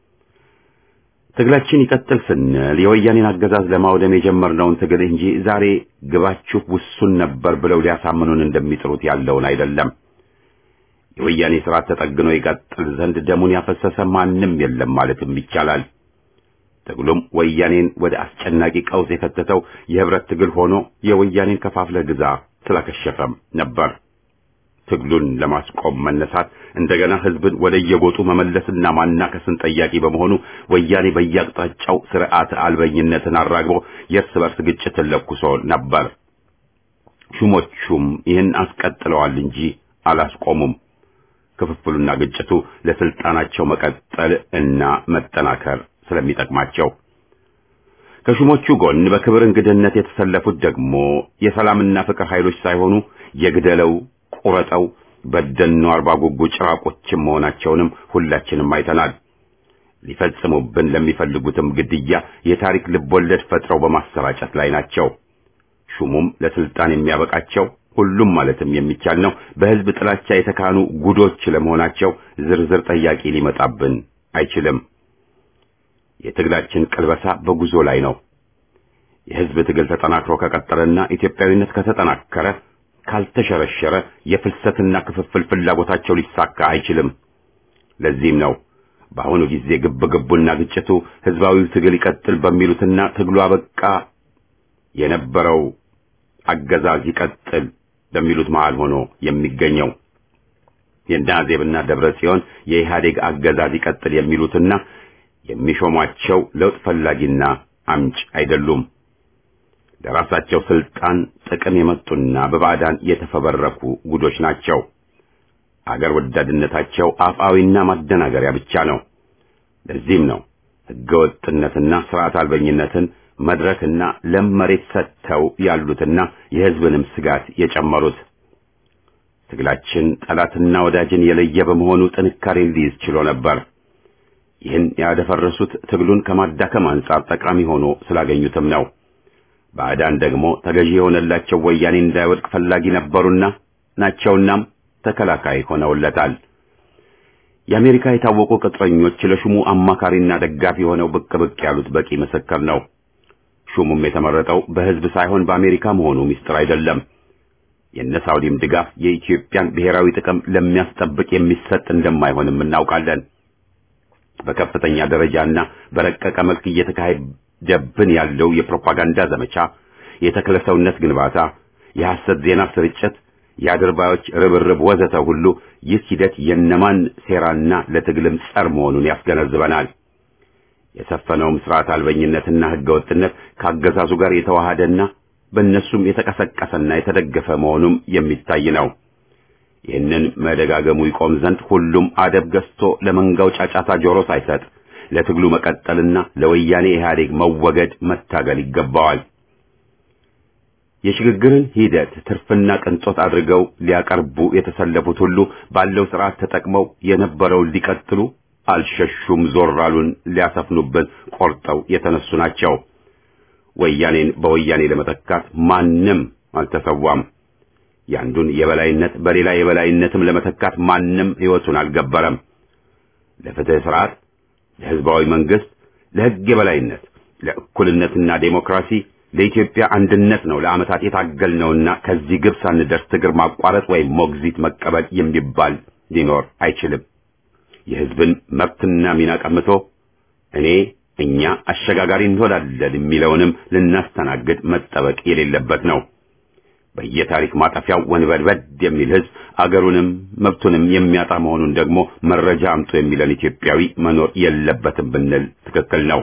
ትግላችን ይቀጥል ስንል የወያኔን አገዛዝ ለማውደም የጀመርነውን ትግል እንጂ ዛሬ ግባችሁ ውሱን ነበር ብለው ሊያሳምኑን እንደሚጥሩት ያለውን አይደለም። የወያኔ ስርዓት ተጠግኖ ይቀጥል ዘንድ ደሙን ያፈሰሰ ማንም የለም ማለትም ይቻላል። ትግሉም ወያኔን ወደ አስጨናቂ ቀውስ የከተተው የህብረት ትግል ሆኖ የወያኔን ከፋፍለ ግዛ ስላከሸፈም ነበር። ትግሉን ለማስቆም መነሳት እንደገና ህዝብን ወደ የጎጡ መመለስና ማናከስን ጠያቂ በመሆኑ ወያኔ በየአቅጣጫው ስርዓት አልበኝነትን አራግቦ የእርስ በርስ ግጭትን ለኩሶ ነበር። ሹሞቹም ይህን አስቀጥለዋል እንጂ አላስቆሙም። ክፍፍሉና ግጭቱ ለስልጣናቸው መቀጠል እና መጠናከር ስለሚጠቅማቸው ከሹሞቹ ጎን በክብር እንግድነት የተሰለፉት ደግሞ የሰላምና ፍቅር ኃይሎች ሳይሆኑ የግደለው ቁረጠው በደኖ አርባ ጉጉ ጭራቆችም መሆናቸውንም ሁላችንም አይተናል። ሊፈጽሙብን ለሚፈልጉትም ግድያ የታሪክ ልቦለድ ፈጥረው በማሰራጨት ላይ ናቸው። ሹሙም ለስልጣን የሚያበቃቸው ሁሉም ማለትም የሚቻል ነው በህዝብ ጥላቻ የተካኑ ጉዶች ለመሆናቸው ዝርዝር ጠያቂ ሊመጣብን አይችልም። የትግላችን ቅልበሳ በጉዞ ላይ ነው። የህዝብ ትግል ተጠናክሮ ከቀጠለና ኢትዮጵያዊነት ከተጠናከረ ካልተሸረሸረ የፍልሰትና ክፍፍል ፍላጎታቸው ሊሳካ አይችልም። ለዚህም ነው በአሁኑ ጊዜ ግብ ግቡና ግጭቱ ህዝባዊው ትግል ይቀጥል በሚሉትና ትግሉ አበቃ የነበረው አገዛዝ ይቀጥል በሚሉት መሃል ሆኖ የሚገኘው የናዜብና ደብረ ጽዮን የኢህአዴግ አገዛዝ ይቀጥል የሚሉትና የሚሾሟቸው ለውጥ ፈላጊና አምጭ አይደሉም። ለራሳቸው ስልጣን ጥቅም የመጡና በባዕዳን የተፈበረኩ ጉዶች ናቸው። አገር ወዳድነታቸው አፍአዊና ማደናገሪያ ብቻ ነው። ለዚህም ነው ህገወጥነትና ስርዓት አልበኝነትን መድረክና ለም መሬት ሰጥተው ያሉትና የህዝብንም ስጋት የጨመሩት። ትግላችን ጠላትና ወዳጅን የለየ በመሆኑ ጥንካሬን ሊይዝ ችሎ ነበር። ይህን ያደፈረሱት ትግሉን ከማዳከም አንጻር ጠቃሚ ሆኖ ስላገኙትም ነው። ባዕዳን ደግሞ ተገዢ የሆነላቸው ወያኔ እንዳይወድቅ ፈላጊ ነበሩና ናቸውናም ተከላካይ ሆነውለታል። የአሜሪካ የታወቁ ቅጥረኞች ለሹሙ አማካሪና ደጋፊ ሆነው ብቅ ብቅ ያሉት በቂ ምስክር ነው። ሹሙም የተመረጠው በህዝብ ሳይሆን በአሜሪካ መሆኑ ምስጢር አይደለም። የነ ሳውዲም ድጋፍ የኢትዮጵያን ብሔራዊ ጥቅም ለሚያስጠብቅ የሚሰጥ እንደማይሆንም እናውቃለን። በከፍተኛ ደረጃና በረቀቀ መልክ እየተካሄደብን ያለው የፕሮፓጋንዳ ዘመቻ፣ የተክለ ሰውነት ግንባታ፣ የሐሰት ዜና ስርጭት፣ የአድርባዮች ርብርብ ወዘተ ሁሉ ይህ ሂደት የነማን ሴራና ለትግልም ጸር መሆኑን ያስገነዝበናል። የሰፈነውም ስርዓት አልበኝነትና ህገወጥነት ከአገዛዙ ጋር የተዋሃደና በእነሱም የተቀሰቀሰና የተደገፈ መሆኑም የሚታይ ነው። ይህንን መደጋገሙ ይቆም ዘንድ ሁሉም አደብ ገዝቶ ለመንጋው ጫጫታ ጆሮ ሳይሰጥ ለትግሉ መቀጠልና ለወያኔ ኢህአዴግ መወገድ መታገል ይገባዋል። የሽግግርን ሂደት ትርፍና ቅንጦት አድርገው ሊያቀርቡ የተሰለፉት ሁሉ ባለው ስርዓት ተጠቅመው የነበረውን ሊቀጥሉ አልሸሹም፣ ዞር አሉን፣ ሊያሰፍኑብን ቆርጠው የተነሱ ናቸው። ወያኔን በወያኔ ለመተካት ማንም አልተሰዋም። ያንዱን የበላይነት በሌላ የበላይነትም ለመተካት ማንም ሕይወቱን አልገበረም። ለፍትህ ስርዓት፣ ለህዝባዊ መንግስት፣ ለህግ የበላይነት፣ ለእኩልነትና ዴሞክራሲ፣ ለኢትዮጵያ አንድነት ነው ለዓመታት የታገልነውና ከዚህ ግብ ሳንደርስ ትግር ማቋረጥ ወይም ሞግዚት መቀበል የሚባል ሊኖር አይችልም። የሕዝብን መብትና ሚና ቀምቶ እኔ እኛ አሸጋጋሪ እንሆናለን የሚለውንም ልናስተናግድ መጠበቅ የሌለበት ነው። በየታሪክ ማጠፊያው ወንበድበድ የሚል ሕዝብ አገሩንም መብቱንም የሚያጣ መሆኑን ደግሞ መረጃ አምጡ የሚለን ኢትዮጵያዊ መኖር የለበትም ብንል ትክክል ነው።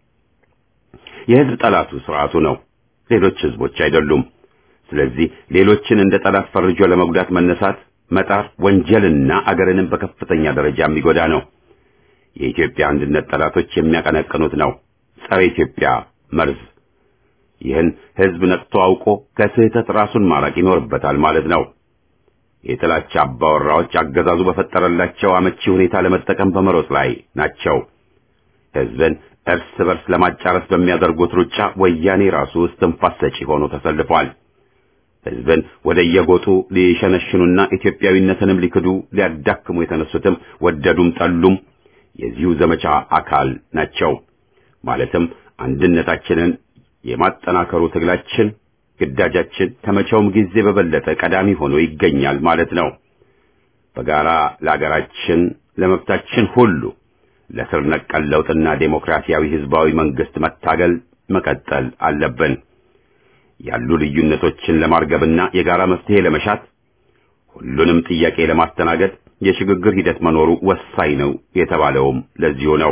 የሕዝብ ጠላቱ ስርዓቱ ነው፣ ሌሎች ሕዝቦች አይደሉም። ስለዚህ ሌሎችን እንደ ጠላት ፈርጆ ለመጉዳት መነሳት መጣር ወንጀልና አገርንም በከፍተኛ ደረጃ የሚጎዳ ነው። የኢትዮጵያ አንድነት ጠላቶች የሚያቀነቅኑት ነው፣ ጸረ ኢትዮጵያ መርዝ። ይህን ሕዝብ ነቅቶ አውቆ ከስህተት ራሱን ማራቅ ይኖርበታል ማለት ነው። የጥላቻ አባወራዎች አገዛዙ በፈጠረላቸው አመቺ ሁኔታ ለመጠቀም በመሮጥ ላይ ናቸው። ሕዝብን እርስ በርስ ለማጫረስ በሚያደርጉት ሩጫ ወያኔ ራሱ እስትንፋስ ሰጪ ሆኖ ተሰልፏል። ሕዝብን ወደ የጎጡ ሊሸነሽኑና ኢትዮጵያዊነትንም ሊክዱ ሊያዳክሙ የተነሱትም ወደዱም ጠሉም የዚሁ ዘመቻ አካል ናቸው። ማለትም አንድነታችንን የማጠናከሩ ትግላችን ግዳጃችን ከመቼውም ጊዜ በበለጠ ቀዳሚ ሆኖ ይገኛል ማለት ነው። በጋራ ለአገራችን ለመብታችን ሁሉ ለስር ነቀል ለውጥና ዴሞክራሲያዊ ህዝባዊ መንግስት መታገል መቀጠል አለብን። ያሉ ልዩነቶችን ለማርገብና የጋራ መፍትሄ ለመሻት ሁሉንም ጥያቄ ለማስተናገድ የሽግግር ሂደት መኖሩ ወሳኝ ነው የተባለውም ለዚሁ ነው።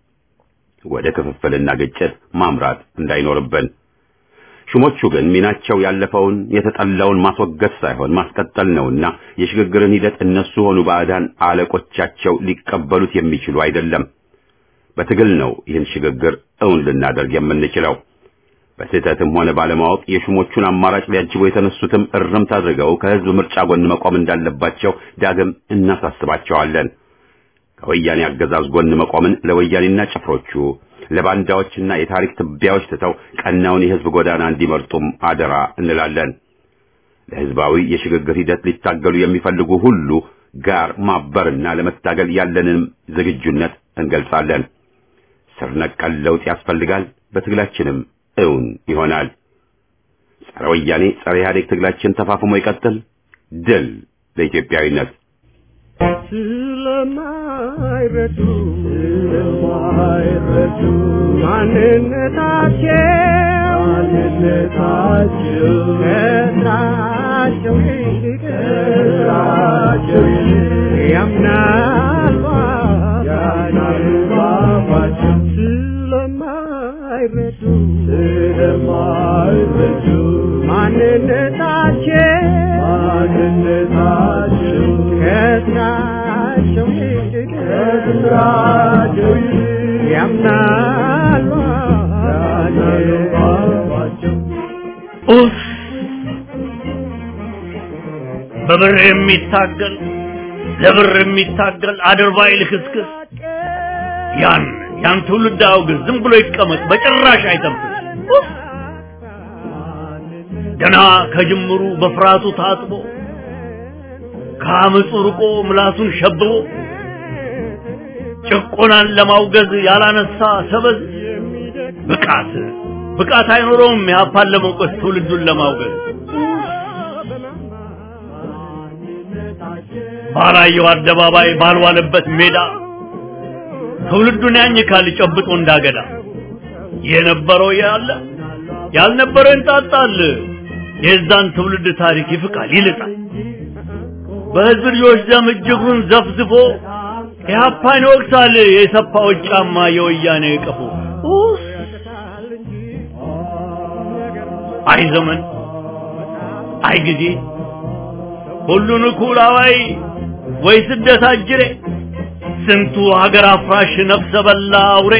ወደ ክፍፍልና ግጭት ማምራት እንዳይኖርብን። ሹሞቹ ግን ሚናቸው ያለፈውን የተጠላውን ማስወገድ ሳይሆን ማስቀጠል ነውና የሽግግርን ሂደት እነሱ ሆኑ ባዕዳን አለቆቻቸው ሊቀበሉት የሚችሉ አይደለም። በትግል ነው ይህን ሽግግር እውን ልናደርግ የምንችለው። በስህተትም ሆነ ባለማወቅ የሹሞቹን አማራጭ ሊያጅቡ የተነሱትም እርምት አድርገው ከህዝብ ምርጫ ጎን መቆም እንዳለባቸው ዳግም እናሳስባቸዋለን። ከወያኔ አገዛዝ ጎን መቆምን ለወያኔና ጭፍሮቹ ለባንዳዎችና የታሪክ ትቢያዎች ትተው ቀናውን የህዝብ ጎዳና እንዲመርጡም አደራ እንላለን። ለህዝባዊ የሽግግር ሂደት ሊታገሉ የሚፈልጉ ሁሉ ጋር ማበርና ለመታገል ያለንን ዝግጁነት እንገልጻለን። ስር ነቀል ለውጥ ያስፈልጋል። በትግላችንም እውን ይሆናል። ጸረ ወያኔ ጸረ ኢህአዴግ ትግላችን ተፋፍሞ ይቀጥል። ድል ለኢትዮጵያዊነት። ስለማይረዱ ስለማይረዱ ማንነታቸው ማንነታቸው ከስራቸው ይልቅ ከስራቸው ይልቅ ያምናሉ ያምናሉ ባባቸው ስለማይረዱ ስለማይረዱ ማንነታቸው ማንነታቸው ከስራቸው ይልቅ ከስራቸው ይልቅ ያምናሉ ያምናሉ ባባቸው ኡፍ! በብር የሚታገል ለብር የሚታገል አድርባይ ልክስክስ ያን ያን ትውልድ አውግዝ፣ ዝም ብሎ ይቀመጥ፣ በጭራሽ አይተንፍስ። ኡፍ! ገና ከጅምሩ በፍርሃቱ ታጥቦ ከአመፁ ርቆ ምላሱን ሸብቦ ጭቆናን ለማውገዝ ያላነሳ ሰበዝ ብቃት ብቃት አይኖረውም የሀፓን ለመውቀስ ትውልዱን ለማውገዝ ባላየው አደባባይ ባልዋለበት ሜዳ ትውልዱን ያኝካል ጨብጦ እንዳገዳ የነበረው ያለ ያልነበረው እንጣጣል የዛን ትውልድ ታሪክ ይፍቃል ይልጣል በህዝብ ልጆች ደም እጅጉን ዘፍዝፎ ኢህአፓን ይወቅሳል የሰፋዎች ጫማ የወያኔ ቀፎ ኡፍ! አይ ዘመን አይ ጊዜ ሁሉን እኩል አዋይ ወይ ስደት አጅሬ ስንቱ ሀገር አፍራሽ ነፍሰ በላ አውሬ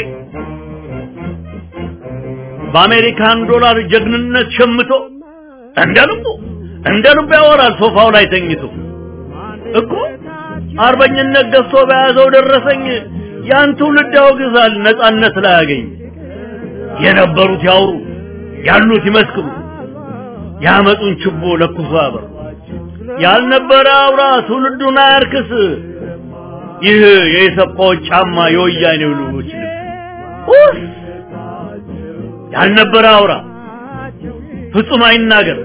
በአሜሪካን ዶላር ጀግንነት ሸምቶ እንደ ልቡ እንደ ልቡ ያወራል ሶፋው ላይ ተኝቶ እኮ አርበኝነት ገዝቶ በያዘው ደረሰኝ ያን ትውልድ ያወግዛል ነጻነት ላይ ያገኝ የነበሩት ያውሩ ያሉት ይመስክሩ ያመጡን ችቦ ለኩሶ ያበሩ ያልነበረ አውራ ትውልዱን አያርክስ ይህ የኢሰፓዎች ጫማ የወያኔው ልጆች ልብስ ኡፍ! ያልነበረ አውራ ፍጹም አይናገር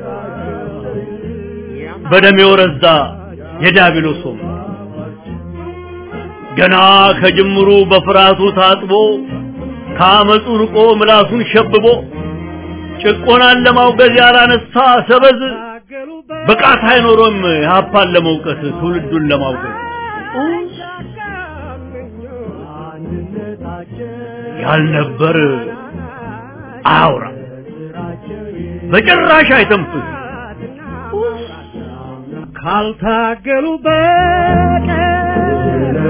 በደም የወረዛ የዲያብሎስ ወንበር ገና ከጅምሩ በፍርሃቱ ታጥቦ ከአመፁ ርቆ ምላሱን ሸብቦ ጭቆናን ለማውገዝ ያላነሳ ሰበዝ ብቃት አይኖሮም ሀፓን ለመውቀስ ትውልዱን ለማውገዝ ያልነበር አያውራ በጭራሽ አይተንፍስ ካልታገሉ በቀር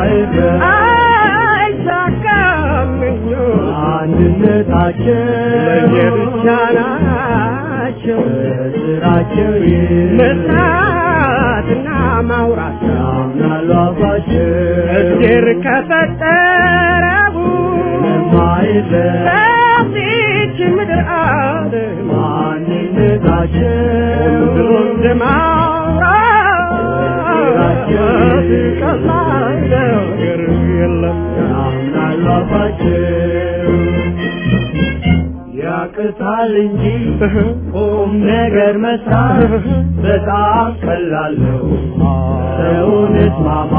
አይሳካም አንድነታቸው ለየብቻ ናቸው ስራቸው መስራትና ማውራት ያምናሉ አባቸው እግዜር ከፈጠረው በዚች ምድር ዓለም ማንነታቸው ብሎ እንደማውራት ቀላል ነገር የለም ያምናሉ አባቸው ያቅታል እንጂ ቁም ነገር መስራት በጣም ቀላል ነው። ሰውን እስማማ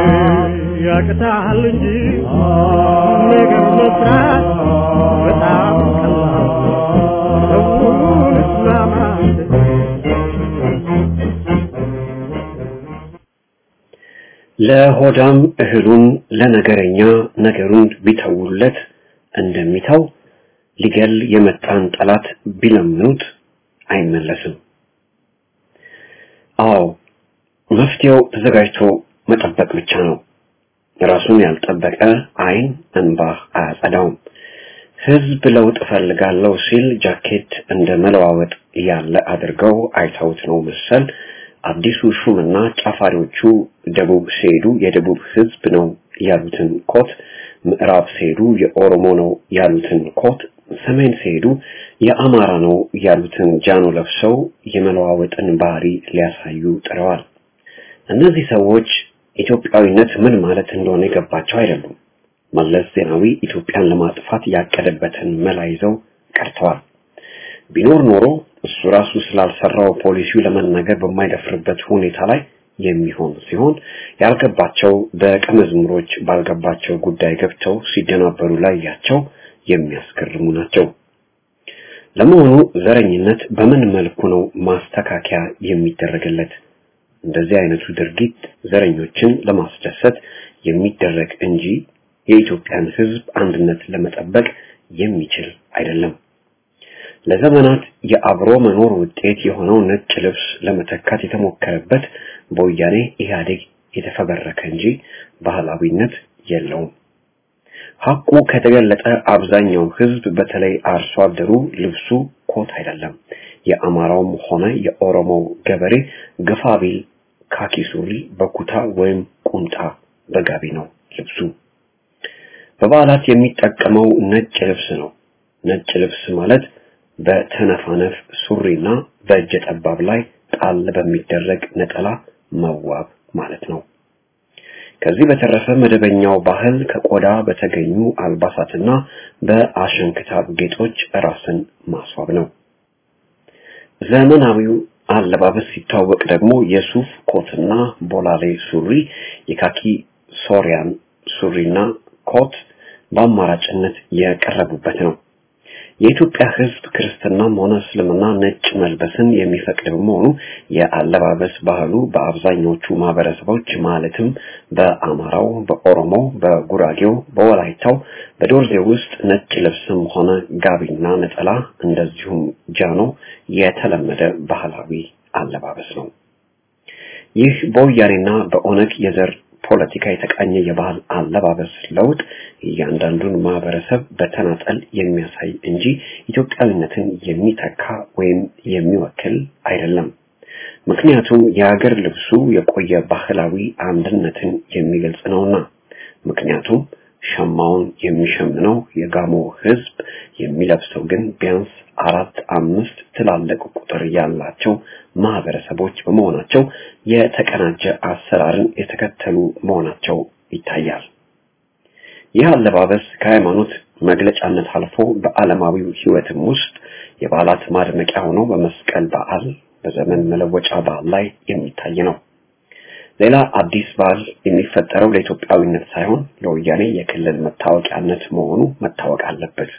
ያቅታል እንጂ ቁም ነገር መስራት በጣም ቀላል ነው። ሰውን እስማማ ለሆዳም እህሉን ለነገረኛ ነገሩን ቢተውለት እንደሚተው ሊገል የመጣን ጠላት ቢለምኑት አይመለስም። አዎ መፍትሄው ተዘጋጅቶ መጠበቅ ብቻ ነው። ራሱን ያልጠበቀ አይን እንባ አያጸዳውም። ህዝብ ለውጥ እፈልጋለሁ ሲል ጃኬት እንደ መለዋወጥ ያለ አድርገው አይተውት ነው መሰል አዲሱ ሹምና ጫፋሪዎቹ ደቡብ ሲሄዱ የደቡብ ህዝብ ነው ያሉትን ኮት፣ ምዕራብ ሲሄዱ የኦሮሞ ነው ያሉትን ኮት፣ ሰሜን ሲሄዱ የአማራ ነው ያሉትን ጃኖ ለብሰው የመለዋወጥን ባህሪ ሊያሳዩ ጥረዋል። እነዚህ ሰዎች ኢትዮጵያዊነት ምን ማለት እንደሆነ የገባቸው አይደሉም። መለስ ዜናዊ ኢትዮጵያን ለማጥፋት ያቀደበትን መላ ይዘው ቀርተዋል። ቢኖር ኖሮ እሱ ራሱ ስላልሰራው ፖሊሲው ለመናገር በማይደፍርበት ሁኔታ ላይ የሚሆን ሲሆን ያልገባቸው ደቀ መዝሙሮች ባልገባቸው ጉዳይ ገብተው ሲደናበሩ ላያቸው የሚያስገርሙ ናቸው። ለመሆኑ ዘረኝነት በምን መልኩ ነው ማስተካከያ የሚደረግለት? እንደዚህ አይነቱ ድርጊት ዘረኞችን ለማስደሰት የሚደረግ እንጂ የኢትዮጵያን ሕዝብ አንድነት ለመጠበቅ የሚችል አይደለም። ለዘመናት የአብሮ መኖር ውጤት የሆነው ነጭ ልብስ ለመተካት የተሞከረበት በወያኔ ኢህአዴግ የተፈበረከ እንጂ ባህላዊነት የለውም። ሐቁ ከተገለጠ አብዛኛው ህዝብ በተለይ አርሶ አደሩ ልብሱ ኮት አይደለም። የአማራውም ሆነ የኦሮሞው ገበሬ ግፋ ቢል ካኪ ሱሪ በኩታ ወይም ቁምጣ በጋቢ ነው ልብሱ። በበዓላት የሚጠቀመው ነጭ ልብስ ነው። ነጭ ልብስ ማለት በተነፋነፍ ሱሪና በእጀ ጠባብ ላይ ጣል በሚደረግ ነጠላ መዋብ ማለት ነው። ከዚህ በተረፈ መደበኛው ባህል ከቆዳ በተገኙ አልባሳትና በአሸንክታብ ጌጦች ራስን ማስዋብ ነው። ዘመናዊው አለባበስ ሲታወቅ ደግሞ የሱፍ ኮትና ቦላሌ ሱሪ፣ የካኪ ሶሪያን ሱሪና ኮት በአማራጭነት የቀረቡበት ነው። የኢትዮጵያ ሕዝብ ክርስትናም ሆነ እስልምና ነጭ መልበስን የሚፈቅድ በመሆኑ የአለባበስ ባህሉ በአብዛኞቹ ማህበረሰቦች ማለትም በአማራው፣ በኦሮሞው፣ በጉራጌው፣ በወላይታው፣ በዶርዜ ውስጥ ነጭ ልብስም ሆነ ጋቢና ነጠላ እንደዚሁም ጃኖ የተለመደ ባህላዊ አለባበስ ነው። ይህ በወያኔና በኦነግ የዘር ፖለቲካ የተቃኘ የባህል አለባበስ ለውጥ እያንዳንዱን ማህበረሰብ በተናጠል የሚያሳይ እንጂ ኢትዮጵያዊነትን የሚተካ ወይም የሚወክል አይደለም። ምክንያቱም የሀገር ልብሱ የቆየ ባህላዊ አንድነትን የሚገልጽ ነውና። ምክንያቱም ሸማውን የሚሸምነው የጋሞ ህዝብ የሚለብሰው ግን ቢያንስ አራት አምስት ትላልቅ ቁጥር ያላቸው ማህበረሰቦች በመሆናቸው የተቀናጀ አሰራርን የተከተሉ መሆናቸው ይታያል። ይህ አለባበስ ከሃይማኖት መግለጫነት አልፎ በዓለማዊው ሕይወትም ውስጥ የበዓላት ማድመቂያ ሆኖ በመስቀል በዓል፣ በዘመን መለወጫ በዓል ላይ የሚታይ ነው። ሌላ አዲስ በዓል የሚፈጠረው ለኢትዮጵያዊነት ሳይሆን ለወያኔ የክልል መታወቂያነት መሆኑ መታወቅ አለበት።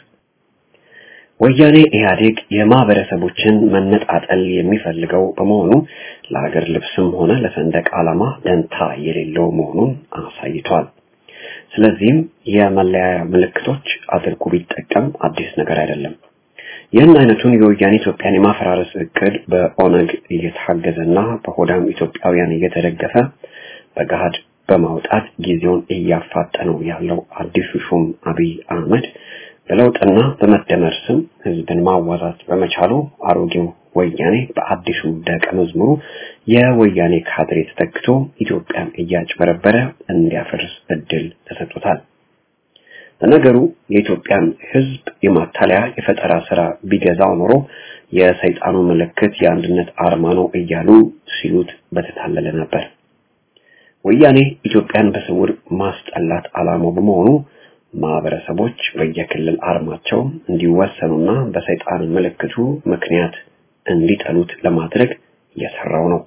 ወያኔ ኢህአዴግ የማህበረሰቦችን መነጣጠል የሚፈልገው በመሆኑ ለሀገር ልብስም ሆነ ለሰንደቅ ዓላማ ደንታ የሌለው መሆኑን አሳይቷል። ስለዚህም የመለያያ ምልክቶች አድርጎ ቢጠቀም አዲስ ነገር አይደለም። ይህን አይነቱን የወያኔ ኢትዮጵያን የማፈራረስ እቅድ በኦነግ እየታገዘና በሆዳም ኢትዮጵያውያን እየተደገፈ በገሃድ በማውጣት ጊዜውን እያፋጠነው ያለው አዲሱ ሹም አብይ አህመድ በለውጥና በመደመር ስም ህዝብን ማዋዛት በመቻሉ አሮጌው ወያኔ በአዲሱ ደቀ መዝሙሩ የወያኔ ካድሬ ተተክቶ ኢትዮጵያን እያጭበረበረ እንዲያፈርስ እድል ተሰጥቶታል። ለነገሩ የኢትዮጵያን ህዝብ የማታለያ የፈጠራ ስራ ቢገዛው ኖሮ የሰይጣኑ ምልክት የአንድነት አርማ ነው እያሉ ሲሉት በተታለለ ነበር። ወያኔ ኢትዮጵያን በስውር ማስጠላት ዓላማው በመሆኑ ማህበረሰቦች በየክልል አርማቸው እንዲወሰኑና በሰይጣን ምልክቱ ምክንያት እንዲጠሉት ለማድረግ እየሰራው ነው።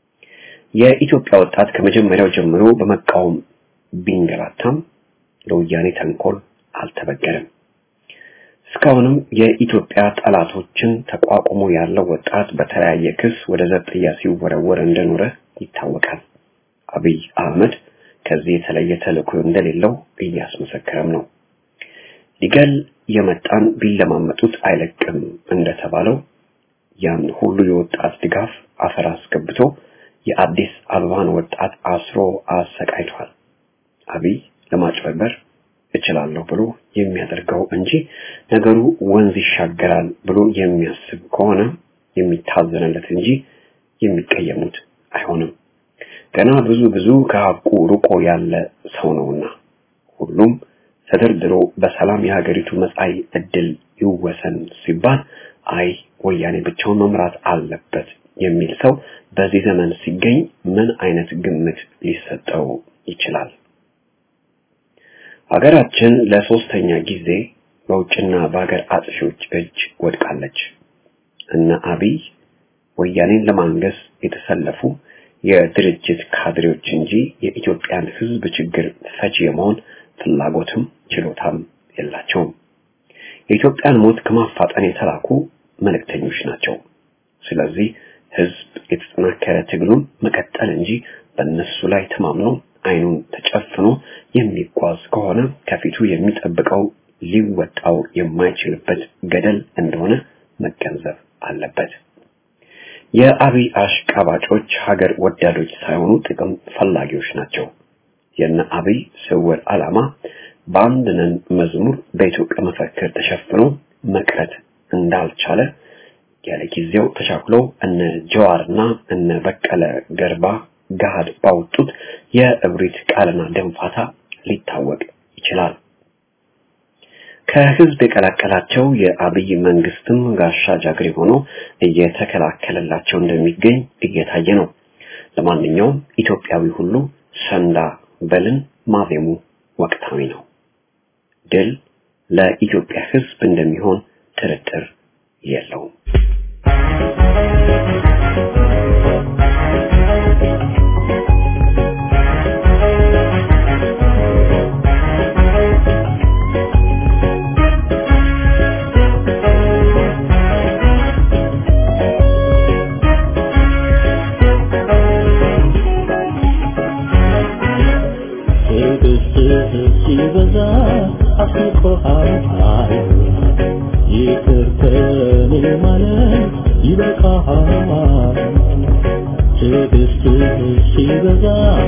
የኢትዮጵያ ወጣት ከመጀመሪያው ጀምሮ በመቃወም ቢንገላታም ለወያኔ ተንኮል አልተበገረም። እስካሁንም የኢትዮጵያ ጠላቶችን ተቋቁሞ ያለው ወጣት በተለያየ ክስ ወደ ዘብጥያ ሲወረወር እንደኖረ ይታወቃል። አብይ አህመድ ከዚህ የተለየ ተልእኮ እንደሌለው እያስመሰከረም ነው። ሊገል የመጣን ቢለማመጡት አይለቅም እንደተባለው ያን ሁሉ የወጣት ድጋፍ አፈር አስገብቶ የአዲስ አበባን ወጣት አስሮ አሰቃይቷል። አብይ ለማጭበርበር እችላለሁ ብሎ የሚያደርገው እንጂ ነገሩ ወንዝ ይሻገራል ብሎ የሚያስብ ከሆነ የሚታዘንለት እንጂ የሚቀየሙት አይሆንም። ገና ብዙ ብዙ ከሀቁ ርቆ ያለ ሰው ነውና ሁሉም ተደርድሮ በሰላም የሀገሪቱ መጻኢ እድል ይወሰን ሲባል አይ ወያኔ ብቻውን መምራት አለበት የሚል ሰው በዚህ ዘመን ሲገኝ ምን አይነት ግምት ሊሰጠው ይችላል? ሀገራችን ለሶስተኛ ጊዜ በውጭና በሀገር አጥፊዎች እጅ ወድቃለች። እነ አብይ ወያኔን ለማንገስ የተሰለፉ የድርጅት ካድሬዎች እንጂ የኢትዮጵያን ሕዝብ ችግር ፈቺ የመሆን ፍላጎትም ችሎታም የላቸውም። የኢትዮጵያን ሞት ከማፋጠን የተላኩ መልእክተኞች ናቸው። ስለዚህ ሕዝብ የተጠናከረ ትግሉን መቀጠል እንጂ በእነሱ ላይ ተማምኖ አይኑን ተጨፍኖ የሚጓዝ ከሆነ ከፊቱ የሚጠብቀው ሊወጣው የማይችልበት ገደል እንደሆነ መገንዘብ አለበት። የአብይ አሽቃባጮች ሀገር ወዳዶች ሳይሆኑ ጥቅም ፈላጊዎች ናቸው። የነ አብይ ስውር ዓላማ በአንድ ነን መዝሙር በኢትዮጵያ መፈክር ተሸፍኖ መቅረት እንዳልቻለ ያለ ጊዜው ተቻኩሎ እነ ጀዋርና እነ በቀለ ገርባ ገሃድ ባወጡት የእብሪት ቃልና ደንፋታ ሊታወቅ ይችላል። ከህዝብ የቀላቀላቸው የአብይ መንግስትም ጋሻ ጃግሬ ሆኖ እየተከላከለላቸው እንደሚገኝ እየታየ ነው። ለማንኛውም ኢትዮጵያዊ ሁሉ ሰንዳ በልን ማዜሙ ወቅታዊ ነው። ድል ለኢትዮጵያ ህዝብ እንደሚሆን ጥርጥር የለውም። ሲበዛ አስቆሃል ይቅር ከኔ ማለት ይበቃሃል ትዕግስትህ ሲበዛ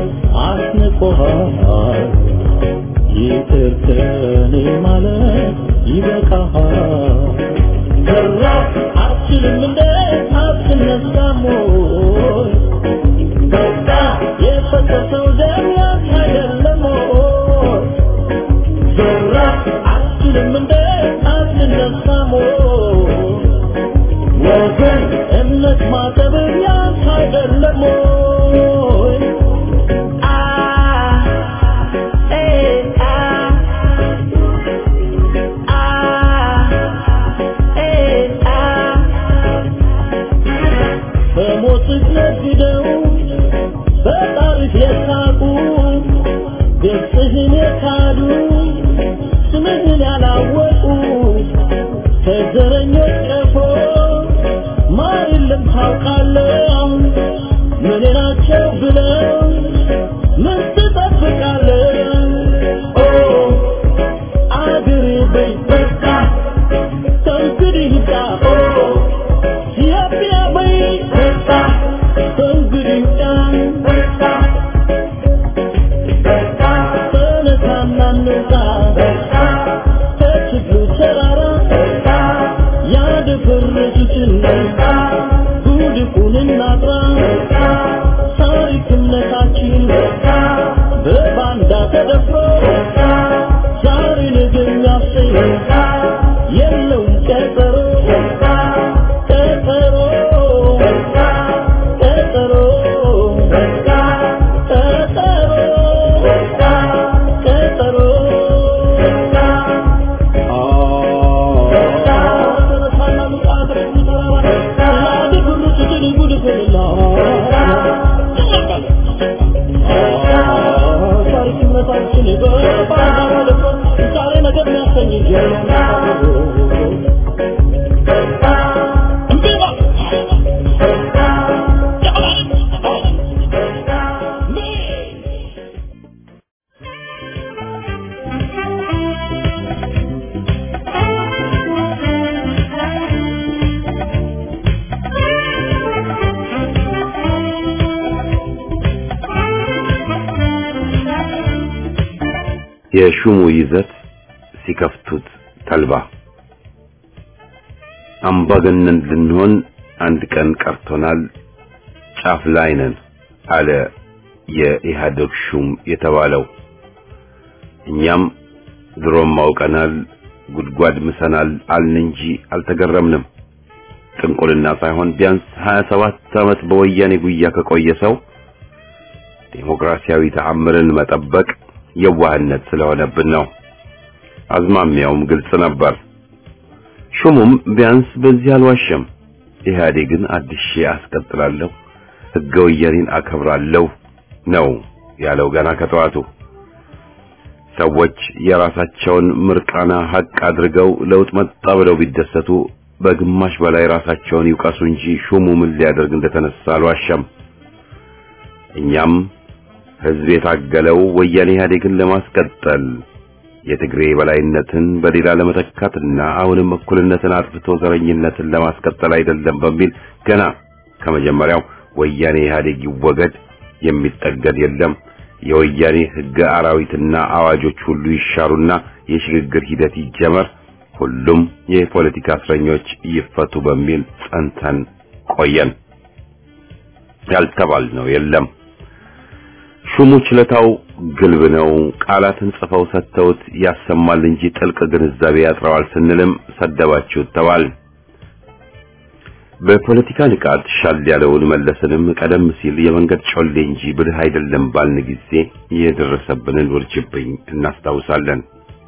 አስንቆሃል ይቅር ከኔ ማለት ይበቃሃል በራ አትችልም እንደ አትነሳም ወይ በቃ የፈሰሰው ደም ያንተ አይደለም ወይ ዘራ አትችልም እንደ አትነሳም ወይ ወገን እምነት ማጠብ ያንተ አይደለም ወይ አ ኤ አ የእረኞች ቀፎ ማር የለም ታውቃለህ ምን ናቸው ብለው ምን ትጠብቃለህ ኦ አገሬ በይ በቃ ከእንግዲህ ይብቃ ኦ ኢትዮጵያ በይ በቃ ከእንግዲህ ይብቃ ተነሳና እንውጣ ከችግሩ ተራራ ያደፈረሱትን ጉድፉን እናጥራ ታሪክነታችን በባንዳ ተደፍሮ ዛሬ ነገ የሚያሰኝ የለውም ቀጠሮ ቀጠሮ ቀጠሮ ቀጠሮ የሹሙ ይዘት ሲከፍቱት ተልባ አምባገነን ልንሆን አንድ ቀን ቀርቶናል፣ ጫፍ ላይ ነን አለ የኢህአዴግ ሹም የተባለው። እኛም ድሮም አውቀናል፣ ጉድጓድ ምሰናል አልን እንጂ አልተገረምንም። ጥንቁልና ሳይሆን ቢያንስ 27 ዓመት በወያኔ ጉያ ከቆየ ሰው ዴሞክራሲያዊ ተአምርን መጠበቅ የዋህነት ስለሆነብን ነው። አዝማሚያውም ግልጽ ነበር። ሹሙም ቢያንስ በዚህ አልዋሸም። ኢህአዴግን አድሼ አስቀጥላለሁ፣ ሕገ ወያኔን አከብራለሁ ነው ያለው ገና ከጠዋቱ። ሰዎች የራሳቸውን ምርቃና ሀቅ አድርገው ለውጥ መጣ ብለው ቢደሰቱ በግማሽ በላይ ራሳቸውን ይውቀሱ እንጂ ሹሙ ምን ሊያደርግ እንደተነሳ አልዋሸም። እኛም ህዝብ የታገለው ወያኔ ኢህአዴግን ለማስቀጠል የትግሬ በላይነትን በሌላ ለመተካትና አሁንም እኩልነትን አጥፍቶ ዘረኝነትን ለማስቀጠል አይደለም በሚል ገና ከመጀመሪያው ወያኔ ኢህአዴግ ይወገድ፣ የሚጠገድ የለም፣ የወያኔ ህገ አራዊትና አዋጆች ሁሉ ይሻሩና የሽግግር ሂደት ይጀመር፣ ሁሉም የፖለቲካ እስረኞች ይፈቱ በሚል ጸንተን ቆየን። ያልተባልነው የለም። ሹሙ ችለታው ግልብ ነው። ቃላትን ጽፈው ሰጥተውት ያሰማል እንጂ ጥልቅ ግንዛቤ ያጥረዋል ስንልም ሰደባችሁት ተባል። በፖለቲካ ንቃት ሻል ያለውን መለስንም ቀደም ሲል የመንገድ ጮሌ እንጂ ብልህ አይደለም ባልን ጊዜ የደረሰብንን ውርጅብኝ እናስታውሳለን።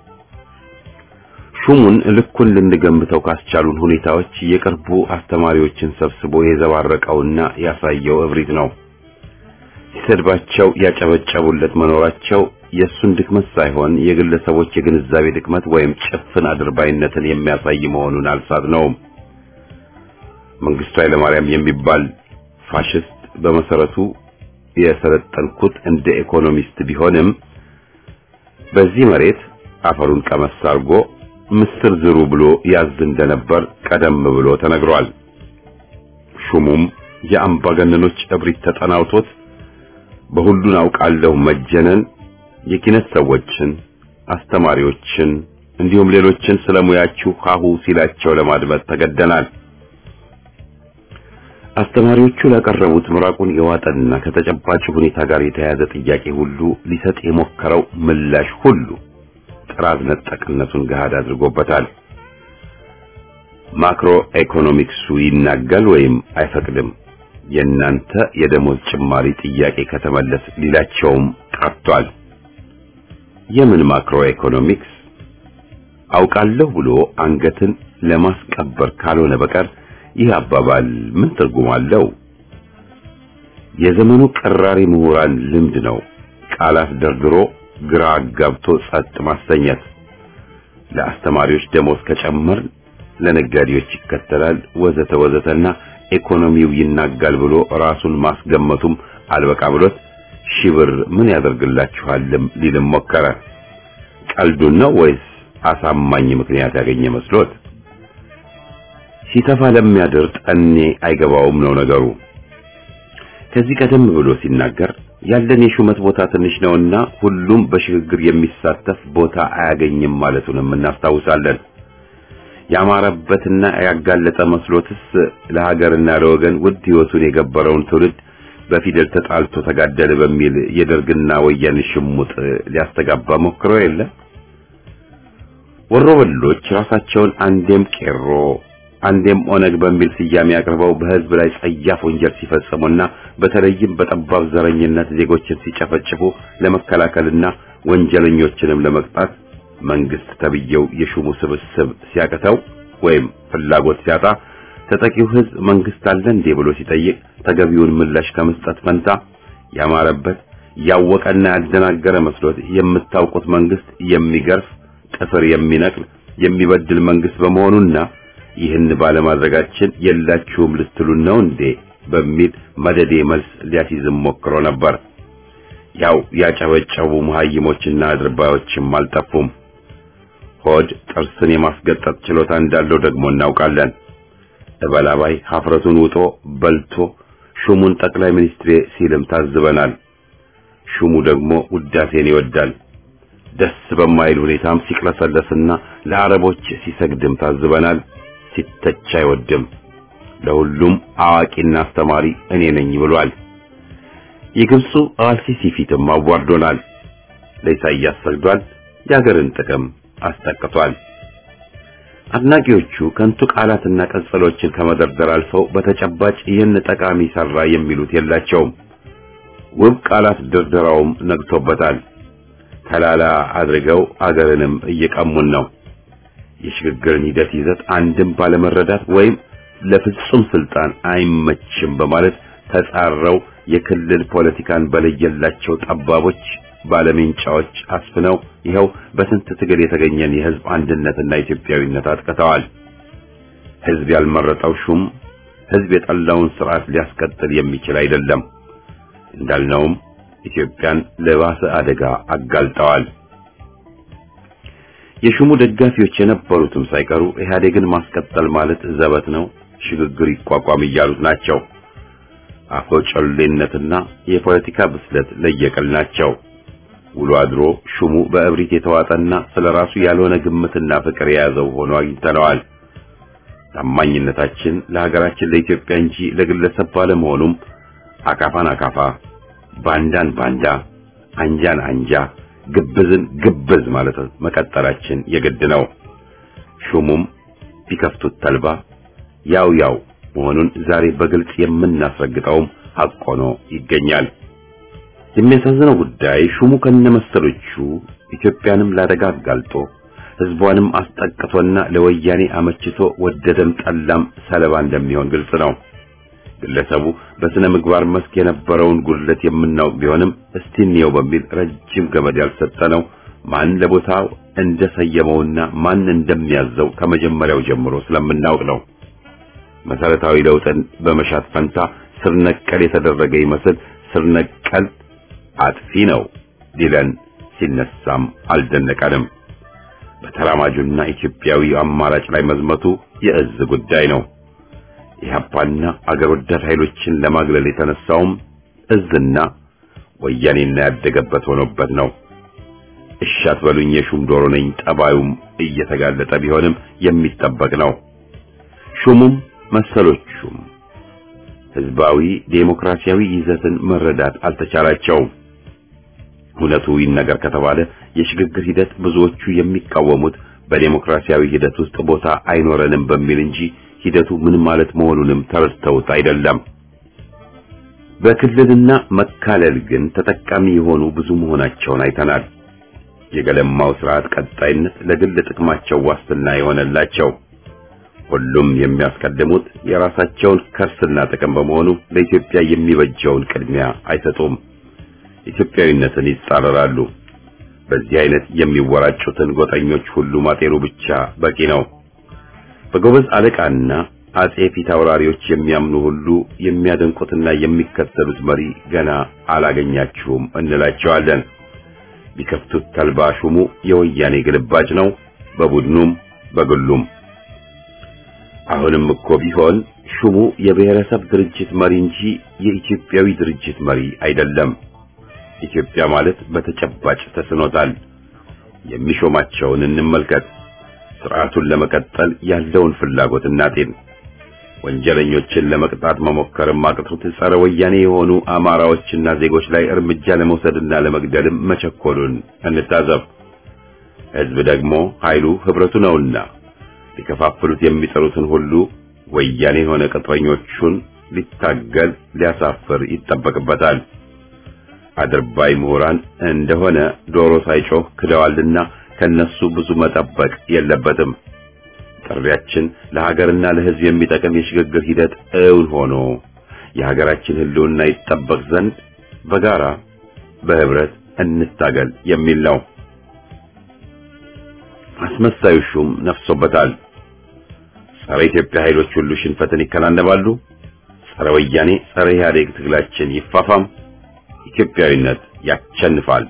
ሹሙን ልኩን ልንገምተው ካስቻሉን ሁኔታዎች የቅርቡ አስተማሪዎችን ሰብስቦ የዘባረቀውና ያሳየው እብሪት ነው። ሲሰድባቸው ያጨበጨቡለት መኖራቸው የእሱን ድክመት ሳይሆን የግለሰቦች የግንዛቤ ድክመት ወይም ጭፍን አድርባይነትን የሚያሳይ መሆኑን አልሳትነውም። መንግስቱ ኃይለማርያም የሚባል ፋሽስት በመሰረቱ የሰለጠንኩት እንደ ኢኮኖሚስት ቢሆንም በዚህ መሬት አፈሩን ቀመስ አድርጎ ምስር ዝሩ ብሎ ያዝ እንደነበር ቀደም ብሎ ተነግሯል። ሹሙም የአምባገነኖች እብሪት ተጠናውቶት በሁሉን አውቃለሁ መጀነን የኪነት ሰዎችን፣ አስተማሪዎችን እንዲሁም ሌሎችን ስለሙያችሁ ሀሁ ሲላቸው ለማድመጥ ተገደናል። አስተማሪዎቹ ላቀረቡት ምራቁን የዋጠና ከተጨባጭ ሁኔታ ጋር የተያያዘ ጥያቄ ሁሉ ሊሰጥ የሞከረው ምላሽ ሁሉ ጥራት ነጠቅነቱን ገሃድ አድርጎበታል። ማክሮ ኢኮኖሚክሱ ይናጋል ወይም አይፈቅድም። የእናንተ የደሞዝ ጭማሪ ጥያቄ ከተመለስ ሊላቸውም ቀርቷል። የምን ማክሮ ኢኮኖሚክስ አውቃለሁ ብሎ አንገትን ለማስቀበር ካልሆነ በቀር ይህ አባባል ምን ትርጉም አለው? የዘመኑ ቀራሪ ምሁራን ልምድ ነው። ቃላት ደርድሮ ግራ አጋብቶ ጸጥ ማሰኘት። ለአስተማሪዎች ደሞዝ ከጨመር ለነጋዴዎች ይከተላል ወዘተ ወዘተና ኢኮኖሚው ይናጋል ብሎ ራሱን ማስገመቱም አልበቃ ብሎት ሺህ ብር ምን ያደርግላችኋልም ሊልም ሞከረ። ቀልዱን ነው ወይስ አሳማኝ ምክንያት ያገኘ መስሎት? ሲተፋ ለሚያድር ጠኔ አይገባውም ነው ነገሩ። ከዚህ ቀደም ብሎ ሲናገር ያለን የሹመት ቦታ ትንሽ ነውና ሁሉም በሽግግር የሚሳተፍ ቦታ አያገኝም ማለቱንም እናስታውሳለን። ያማረበትና ያጋለጠ መስሎትስ ለሀገርና ለወገን ውድ ሕይወቱን የገበረውን ትውልድ በፊደል ተጣልቶ ተጋደለ በሚል የደርግና ወያኔ ሽሙጥ ሊያስተጋባ ሞክሮ የለ። ወሮበሎች ራሳቸውን አንዴም ቄሮ አንዴም ኦነግ በሚል ስያሜ አቅርበው በሕዝብ ላይ ጸያፍ ወንጀል ሲፈጽሙና በተለይም በጠባብ ዘረኝነት ዜጎችን ሲጨፈጭፉ ለመከላከልና ወንጀለኞችንም ለመቅጣት መንግስት ተብየው የሹሙ ስብስብ ሲያቅተው ወይም ፍላጎት ሲያጣ ተጠቂው ሕዝብ መንግስት አለ እንዴ ብሎ ሲጠይቅ ተገቢውን ምላሽ ከመስጠት ፈንታ ያማረበት ያወቀና ያደናገረ መስሎት የምታውቁት መንግስት የሚገርፍ ጥፍር የሚነቅል የሚበድል መንግስት በመሆኑና ይህን ባለማድረጋችን የላችሁም ልትሉን ነው እንዴ በሚል መደዴ መልስ ሊያስይዝም ሞክሮ ነበር። ያው ያጨበጨቡ መሀይሞችና አድርባዮችም አልጠፉም። ሆድ ጥርስን የማስገጠጥ ችሎታ እንዳለው ደግሞ እናውቃለን። እበላባይ ሀፍረቱን ውጦ በልቶ ሹሙን ጠቅላይ ሚኒስትሬ ሲልም ታዝበናል። ሹሙ ደግሞ ውዳሴን ይወዳል። ደስ በማይል ሁኔታም ሲቅለሰለስና ለአረቦች ሲሰግድም ታዝበናል። ሲተች አይወድም። ለሁሉም አዋቂና አስተማሪ እኔ ነኝ ብሏል። የግብፁ አልሲሲ ፊትም አዋርዶናል። ለኢሳይያስ ሰግዷል። የአገርን ጥቅም አስጠቅቷል። አድናቂዎቹ ከንቱ ቃላትና ቀጽሎችን ከመደርደር አልፈው በተጨባጭ ይህን ጠቃሚ ሰራ የሚሉት የላቸውም። ውብ ቃላት ድርደራውም ነግቶበታል። ተላላ አድርገው አገርንም እየቀሙን ነው። የሽግግርን ሂደት ይዘት አንድም ባለመረዳት ወይም ለፍጹም ስልጣን አይመችም በማለት ተጻረው የክልል ፖለቲካን በለየላቸው ጠባቦች ባለሜንጫዎች አስፍነው ይኸው በስንት ትግል የተገኘን የህዝብ አንድነትና ኢትዮጵያዊነት አጥቅተዋል። ህዝብ ያልመረጠው ሹም ህዝብ የጠላውን ስርዓት ሊያስቀጥል የሚችል አይደለም። እንዳልነውም ኢትዮጵያን ለባሰ አደጋ አጋልጠዋል። የሹሙ ደጋፊዎች የነበሩትም ሳይቀሩ ኢህአዴግን ማስቀጠል ማለት ዘበት ነው፣ ሽግግር ይቋቋም እያሉት ናቸው። አፈጮሌነትና የፖለቲካ ብስለት ለየቅል ናቸው። ውሎ አድሮ ሹሙ በእብሪት የተዋጠና ስለራሱ ያልሆነ ግምትና ፍቅር የያዘው ሆኖ አግኝተነዋል። ታማኝነታችን ለሀገራችን ለኢትዮጵያ እንጂ ለግለሰብ ባለመሆኑም አካፋን አካፋ፣ ባንዳን ባንዳ፣ አንጃን አንጃ፣ ግብዝን ግብዝ ማለት መቀጠላችን የግድ ነው። ሹሙም ቢከፍቱት ተልባ ያው ያው መሆኑን ዛሬ በግልጽ የምናስረግጠውም ሐቅ ሆኖ ይገኛል። የሚያሳዝነው ጉዳይ ሹሙ ከነመሰሎቹ ኢትዮጵያንም ላደጋ አጋልጦ ሕዝቧንም አስጠቅቶና ለወያኔ አመችቶ ወደደም ጠላም ሰለባ እንደሚሆን ግልጽ ነው። ግለሰቡ በስነ ምግባር መስክ የነበረውን ጉድለት የምናውቅ ቢሆንም እስቲ እንየው በሚል ረጅም ገመድ ያልሰጠነው ማን ለቦታው እንደሰየመውና ማን እንደሚያዘው ከመጀመሪያው ጀምሮ ስለምናውቅ ነው። መሰረታዊ ለውጥን በመሻት ፈንታ ስር ነቀል የተደረገ ይመስል ስር ነቀል አጥፊ ነው ሊለን ሲነሳም አልደነቀንም። በተራማጁና ኢትዮጵያዊ አማራጭ ላይ መዝመቱ የእዝ ጉዳይ ነው። ኢህአፓና አገር ወዳድ ኃይሎችን ለማግለል የተነሳውም እዝና ወያኔና ያደገበት ሆኖበት ነው። እሺ አትበሉኝ የሹም ዶሮ ነኝ ጠባዩም እየተጋለጠ ቢሆንም የሚጠበቅ ነው። ሹሙም መሰሎቹም ህዝባዊ ዴሞክራሲያዊ ይዘትን መረዳት አልተቻላቸውም። እውነቱ ይነገር ከተባለ የሽግግር ሂደት ብዙዎቹ የሚቃወሙት በዴሞክራሲያዊ ሂደት ውስጥ ቦታ አይኖረንም በሚል እንጂ ሂደቱ ምን ማለት መሆኑንም ተረድተውት አይደለም። በክልልና መካለል ግን ተጠቃሚ የሆኑ ብዙ መሆናቸውን አይተናል። የገለማው ስርዓት ቀጣይነት ለግል ጥቅማቸው ዋስትና የሆነላቸው ሁሉም የሚያስቀድሙት የራሳቸውን ከርስና ጥቅም በመሆኑ ለኢትዮጵያ የሚበጀውን ቅድሚያ አይሰጡም። ኢትዮጵያዊነትን ይጻረራሉ። በዚህ አይነት የሚወራጩትን ጎጠኞች ሁሉ ማጤኑ ብቻ በቂ ነው። በጎበዝ አለቃና አጼ ፊት አውራሪዎች የሚያምኑ ሁሉ የሚያደንቁትና የሚከተሉት መሪ ገና አላገኛችሁም እንላቸዋለን። ቢከፍቱት ተልባ ሹሙ የወያኔ ግልባጭ ነው፣ በቡድኑም በግሉም። አሁንም እኮ ቢሆን ሹሙ የብሔረሰብ ድርጅት መሪ እንጂ የኢትዮጵያዊ ድርጅት መሪ አይደለም። ኢትዮጵያ ማለት በተጨባጭ ተስኖታል። የሚሾማቸውን እንመልከት። ስርዓቱን ለመቀጠል ያለውን ፍላጎት እናጤን። ወንጀለኞችን ለመቅጣት መሞከርም አቅቶት ጸረ ወያኔ የሆኑ አማራዎችና ዜጎች ላይ እርምጃ ለመውሰድና ለመግደልም መቸኮሉን እንታዘብ። ሕዝብ ደግሞ ኃይሉ ህብረቱ ነውና ሊከፋፍሉት የሚጠሩትን ሁሉ ወያኔ የሆነ ቅጥረኞቹን ሊታገል ሊያሳፍር ይጠበቅበታል። አድርባይ ምሁራን እንደሆነ ዶሮ ሳይጮህ ክደዋልና ከነሱ ብዙ መጠበቅ የለበትም። ጥሪያችን ለሀገርና ለሕዝብ የሚጠቅም የሽግግር ሂደት እውን ሆኖ የሀገራችን ሕልውና ይጠበቅ ዘንድ በጋራ በህብረት እንታገል የሚል ነው። አስመሳዩ ሹም ነፍሶበታል። ጸረ ኢትዮጵያ ኃይሎች ሁሉ ሽንፈትን ይከናነባሉ። ጸረ ወያኔ፣ ጸረ ኢህአዴግ ትግላችን ይፋፋም። ኢትዮጵያዊነት ያሸንፋል።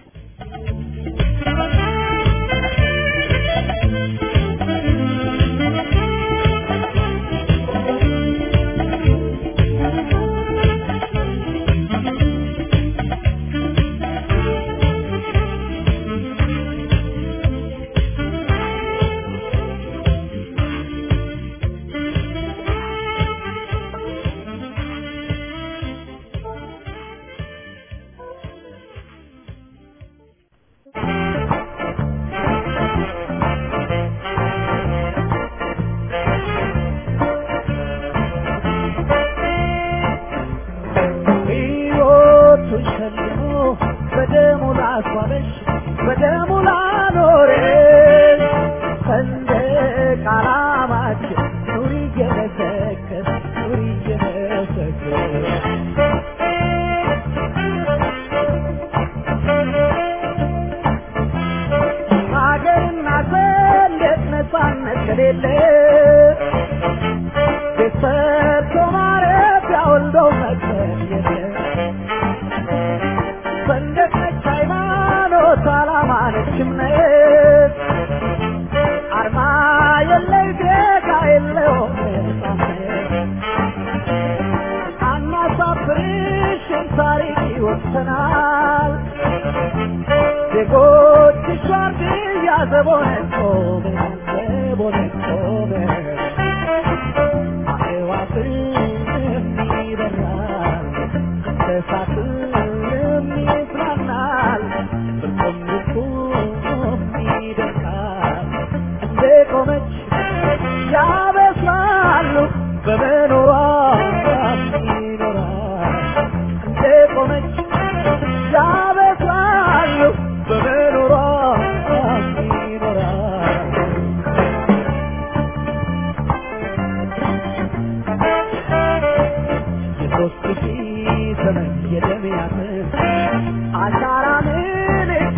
ሕይወቱ ሸልሞ በደሙ ላስዋበሽ በደሙ ላኖረሽ ሰንደቅ ዓላማችን ኑሪ እየመሰከር ኑሪ እየመሰከር ሀገርና ሰንደቅ ነፃነት ከሌለ ቤት ሰርቶ ማረፊያ ወልዶ መቅበር የለም። ሰንደቅ ነች ሃይማኖት፣ ዓላማ ነች እምነት፣ አርማ የለይ ዜጋ የለውም ነፃነት። አናሳፍርሽም ታሪክ ይወሰናል። ዜጎችሽ ዋርድያ ዘቦነን ቆመን ዘቦነን ቆመን አዕዋፍም ይበራል እንስሳትም ይዝናናል እርቁም ልቁም ይደርቃል እንደ ቆመች ያበስራሉ በመኖሯ ይኖራል እንደ ቆመች ያበስራሉ በመኖሯ ይኖራል የሦስት ሺህ ዘመን የደም ያህል አሻራ ምልክት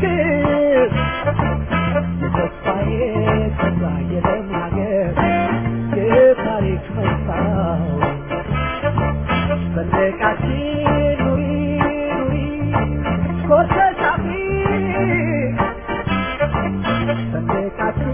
የተስፋዬ ተስፋ የደም ሀገር የታሪክ መስታወት ሰንደቃችን ኑሪ ኑሪ ኮርተሽ አፍሪ ሰንደቃችን